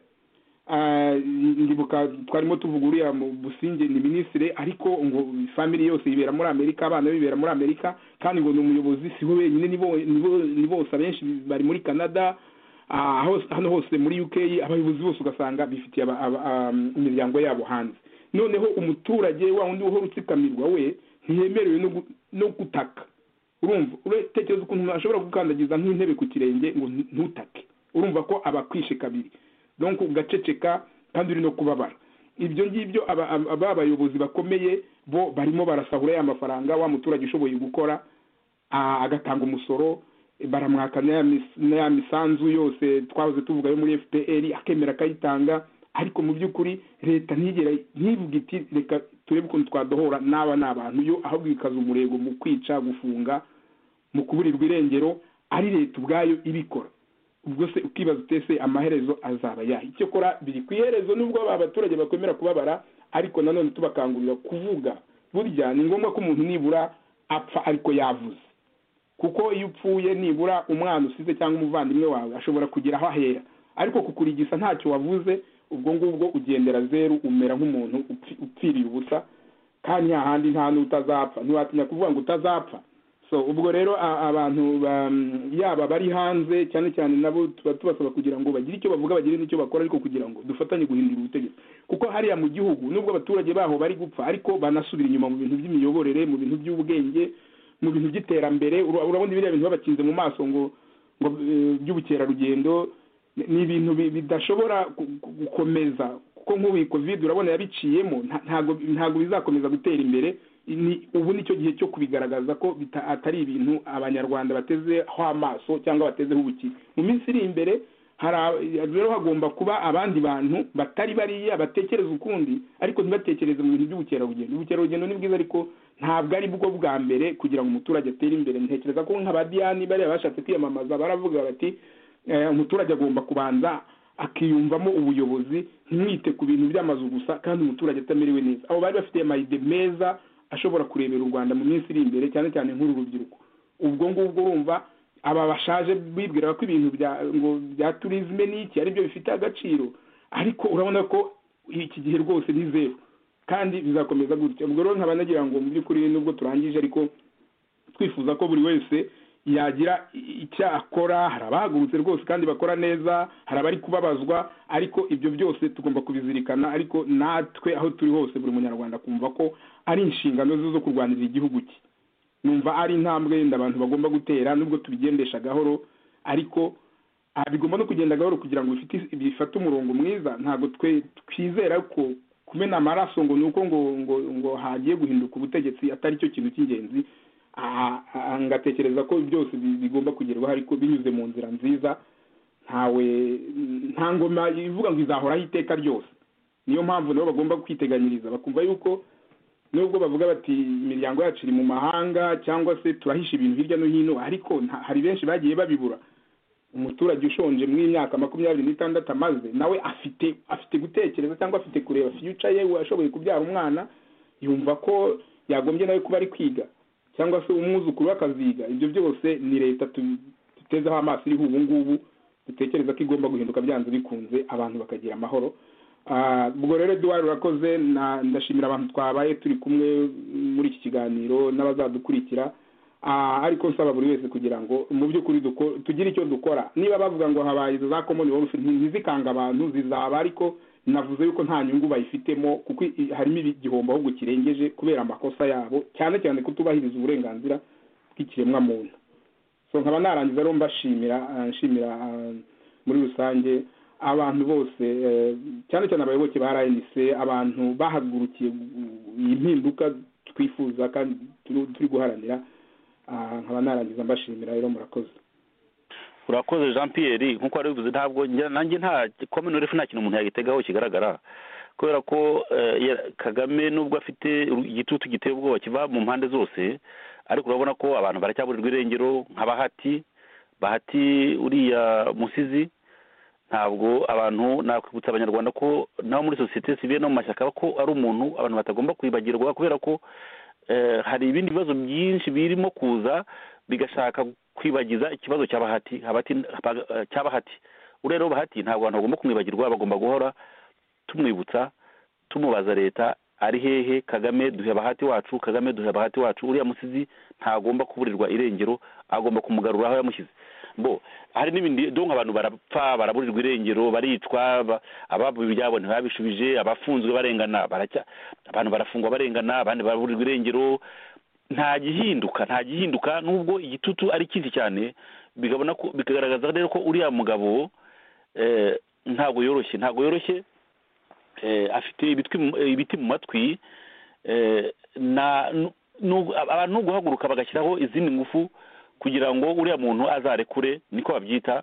Ah, ndibuka twarimo tuvuga uriya mu businge ni minisitiri ariko ngo family yose yibera muri amerika abana bibera muri amerika kandi ngo ni umuyobozi sibo wenyine ni bo- ni bo- ni bose abenshi bari muri canada ah, hose- hano hose muri uk abayobozi bose ugasanga bifitiye aba- aba- am, imiryango yabo hanze noneho umuturage wa wundi uhora utsikamirwa we ntiyemerewe no gu- no gutaka urumva utekereza ukuntu ashobora gukandagiza nk'intebe ku kirenge ngo ntu- ntutake urumva ko abakwishe kabiri donc ugaceceka kandi uri no kubabara ibyo ngibyo aba- aba- ba bayobozi bakomeye bo barimo barasahura ya mafaranga wa muturage ushoboye gukora ah, agatanga umusoro baramwaka n'aya mis- n'aya misanzu yose twahoze tuvuga yo muri fpr akemera akayitanga ariko mu by'ukuri leta ntigera ntivuga iti reka turebe ukuntu twadohora n'aba ni abantu yo ahubwo ikaza umurego mu kwica gufunga mu kuburirwa irengero ari leta ubwayo ibikora ubwo se ukibaza utese amaherezo azaba yahe icyakora biri ku iherezo nubwo aba baturage bakwemera kubabara ariko nanone tubakangurira kuvuga burya ni ngombwa ko umuntu nibura apfa ariko yavuze kuko iyo upfuye nibura umwana usize cyangwa umuvandimwe wawe ashobora kugira aho ahera ariko kukurigisa ntacyo wavuze ubwo ngubwo ugendera zeru umera nk'umuntu upfi- upfiriye ubusa kandi nta handi nta n'utazapfa ntiwatinya kuvuga ngo utazapfa so ubwo rero a- abantu ba- yaba bari hanze cyane cyane nabo tuba tubasaba kugira ngo bagire icyo bavuga bagire n'icyo bakora ariko kugira ngo dufatanye guhindura ubutegetsi kuko hariya mu gihugu nubwo abaturage baho bari gupfa ariko banasubira inyuma mu bintu by'imiyoborere mu bintu by'ubwenge mu bintu by'iterambere ura- urabona biriya bintu babakinze mu maso ngo ngo eh, by'ubukerarugendo ni- ni ibintu bi- bidashobora gu- gu- gukomeza kuko nk'ubu iyi covid urabona yabiciyemo nta- ntago ntago bizakomeza gutera imbere ni ubu nicyo gihe cyo kubigaragaza ko bita- atari ibintu abanyarwanda batezeho amaso cyangwa batezeho ubukire mu minsi iri imbere hari a- rero hagomba kuba abandi bantu batari bariya batekereza ukundi ariko ntibatekereze mu bintu by'ubukerarugendo ubukerarugendo ni bwiza ariko ntabwo ari bwo bwa mbere kugira ngo umuturage atere imbere ntekereza ko nk'abadiyani bariya bashatse kwiyamamaza baravuga bati eh, umuturage agomba kubanza akiyumvamo ubuyobozi ntimwite ku bintu by'amazu gusa kandi umuturage atamerewe neza abo bari bafite amayide meza ashobora kurebera u rwanda mu minsi iri imbere cyane cyane nk'uru rubyiruko ubwo ngubwo urumva aba bashaje bibwira ko ibintu bya ngo bya turizme n'iki aribyo bifite agaciro ariko urabona ko iki gihe rwose ni zeru kandi bizakomeza gutya ubwo rero nkaba nagira ngo mu by'ukuri nubwo turangije ariko twifuza ko buri wese yagira icyo akora hari abahagurutse rwose kandi bakora neza hari abari kubabazwa ariko ibyo byose tugomba kubizirikana ariko natwe aho turi hose buri munyarwanda akumva ko ari inshingano ze zo kurwanirira igihugu cye numva ari intambwe yenda abantu bagomba gutera nubwo tubigendesha gahoro ariko ah, bigomba no kugenda gahoro kugira ngo bifite- bifate umurongo mwiza ntabwo twe twizera ko kumena amaraso ngo ni uko ngo ngo ngo hagiye guhinduka ubutegetsi atari cyo kintu cy'ingenzi Ah, ah, ngatekereza ko byose bi- bigomba kugerwaho ariko binyuze mu nzira nziza ntawe nta ngoma ivuga ngo izahoraho iteka ryose niyo mpamvu nabo bagomba kwiteganyiriza bakumva yuko nubwo bavuga bati imiryango yacu iri mu mahanga cyangwa se turahisha ibintu hirya no hino ariko nta- hari benshi bagiye babibura umuturage ushonje mu myaka makumyabiri n'itandatu amaze nawe afite afite gutekereza cyangwa afite kureba fiyuca ye ashoboye kubyara umwana yumva ko yagombye nawe kuba ari kwiga cyangwa se umwuzukuru we akaziga ibyo byose ni leta tu- dutezeho amaso iriho ubu ngubu dutekereza ko igomba guhinduka byanze bikunze abantu bakagira amahoro Ah, ubwo rero eduwari urakoze na- ndashimira abantu twabaye turi kumwe muri iki kiganiro n'abazadukurikira Ah, ariko nsaba buri wese kugira ngo mu by'ukuri duko- tugire icyo dukora niba bavuga ngo habaye izo za common wealth nti- ntizikanga abantu zizaba ariko navuze yuko nta nyungu bayifitemo kuko i- harimo igihombo ahubwo kirengeje kubera amakosa yabo cyane cyane kutubahiriza uburenganzira bw'ikiremwamuntu so nkaba narangiza rero mbashimira ah, nshimira ah, muri rusange abantu bose eh, cyane cyane abayoboke ba rnc abantu bahagurukiye gu- iyi mpinduka twifuza kandi turi- turi guharanira Ah, nkaba narangiza mbashimira rero murakoze urakoze jean pierre nk'uko wari bivuze ntabwo njye- nanjye nta komini refu nta kintu umuntu yagitegaho kigaragara kubera ko eh, ya- kagame nubwo afite igitutu giteye ubwoba kiva mu mpande zose ariko urabona ko abantu baracyaburirwa irengero nka bahati bahati uriya musizi ntabwo abantu nakwibutsa abanyarwanda ko nabo muri sosiyete sivile no mu mashyaka ko ari umuntu abantu batagomba kwibagirwa kubera ko eh, hari ibindi bibazo byinshi birimo kuza bigashaka kwibagiza ikibazo cya bahati habati haba- cya bahati uriya rero bahati ntabwo abantu bagomba kumwibagirwa bagomba guhora tumwibutsa tumubaza leta ari hehe kagame duhe bahati wacu kagame duhe bahati wacu uriya musizi ntagomba kuburirwa irengero agomba kumugarura aho yamushyize bo hari n'ibindi donka abantu barapfa baraburirwa irengero baricwa ba- ababo ibyabo ntibabishubije abafunzwe barengana baracya abantu barafungwa barengana abandi baraburirwa irengero nta gihinduka nta gihinduka nubwo igitutu ari cyinshi cyane bikabona ko bikagaragaza rero ko uriya mugabo eh, ntabwo yoroshye ntabwo yoroshye eh, afite ibitwi mu- eh, ibiti mu matwi eh, na nu- nu- abantu ni uguhaguruka bagashyiraho izindi ngufu kugira ngo uriya muntu azarekure niko babyita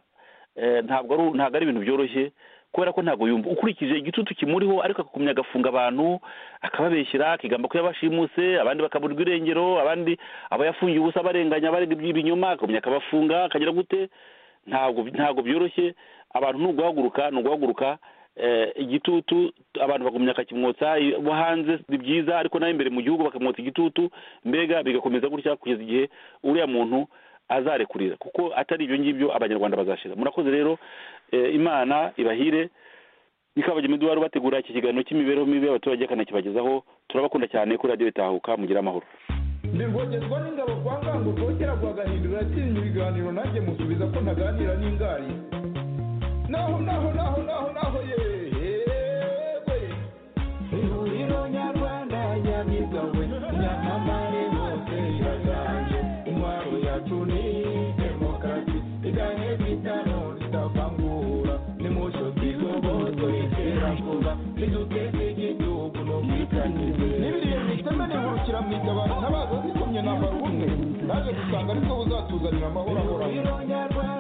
Eh, ntabwo ari ntabwo ari ibintu byoroshye kubera ko ntabwo yumva ukurikije igitutu kimuriho ariko akakumya agafunga abantu akababeshyira akigamba ko yabashimuse abandi bakaburirwa irengero abandi aba yafungiye ubusa abarenganya abarega ibinyoma akakumya akabafunga akagira gute ntabwo ntabwo byoroshye abantu ni uguhaguruka ni uguhaguruka eh, igitutu abantu bagumya kakimwotsa i- bo hanze ni byiza ariko nawe imbere mu gihugu bakamwotsa igitutu mbega bigakomeza gutya kugeza igihe uriya muntu azarekurira kuko atari ibyo ngibyo abanyarwanda bazashira murakoze rero eh, imana ibahire nikabagema duhari bategura iki kiganiro cy'imibereho mibi y'abaturage akanakibagezaho turabakunda cyane kuri radiyo itahuka mugire amahoro ntivogerwa n'ingabo kwa ngango rwogera rwagahindura atinya ibiganiro nanjye musubiza ko ntaganira n'ingari naho naho naho naho naho yewe ihuriro nyarwanda nyamigawe nyamamare hose iraganje intwaro yacu ni demokarasi igahe bitano zitavangura nimusho zigobozo iterabwoba niduteze igihugu no mwitanyize n'ibiriye mwiteme nihurukira mwita abantu ntabaza zikomye nambara ubumwe naje gusanga ari bwo buzatuzanira amahoro ahoraho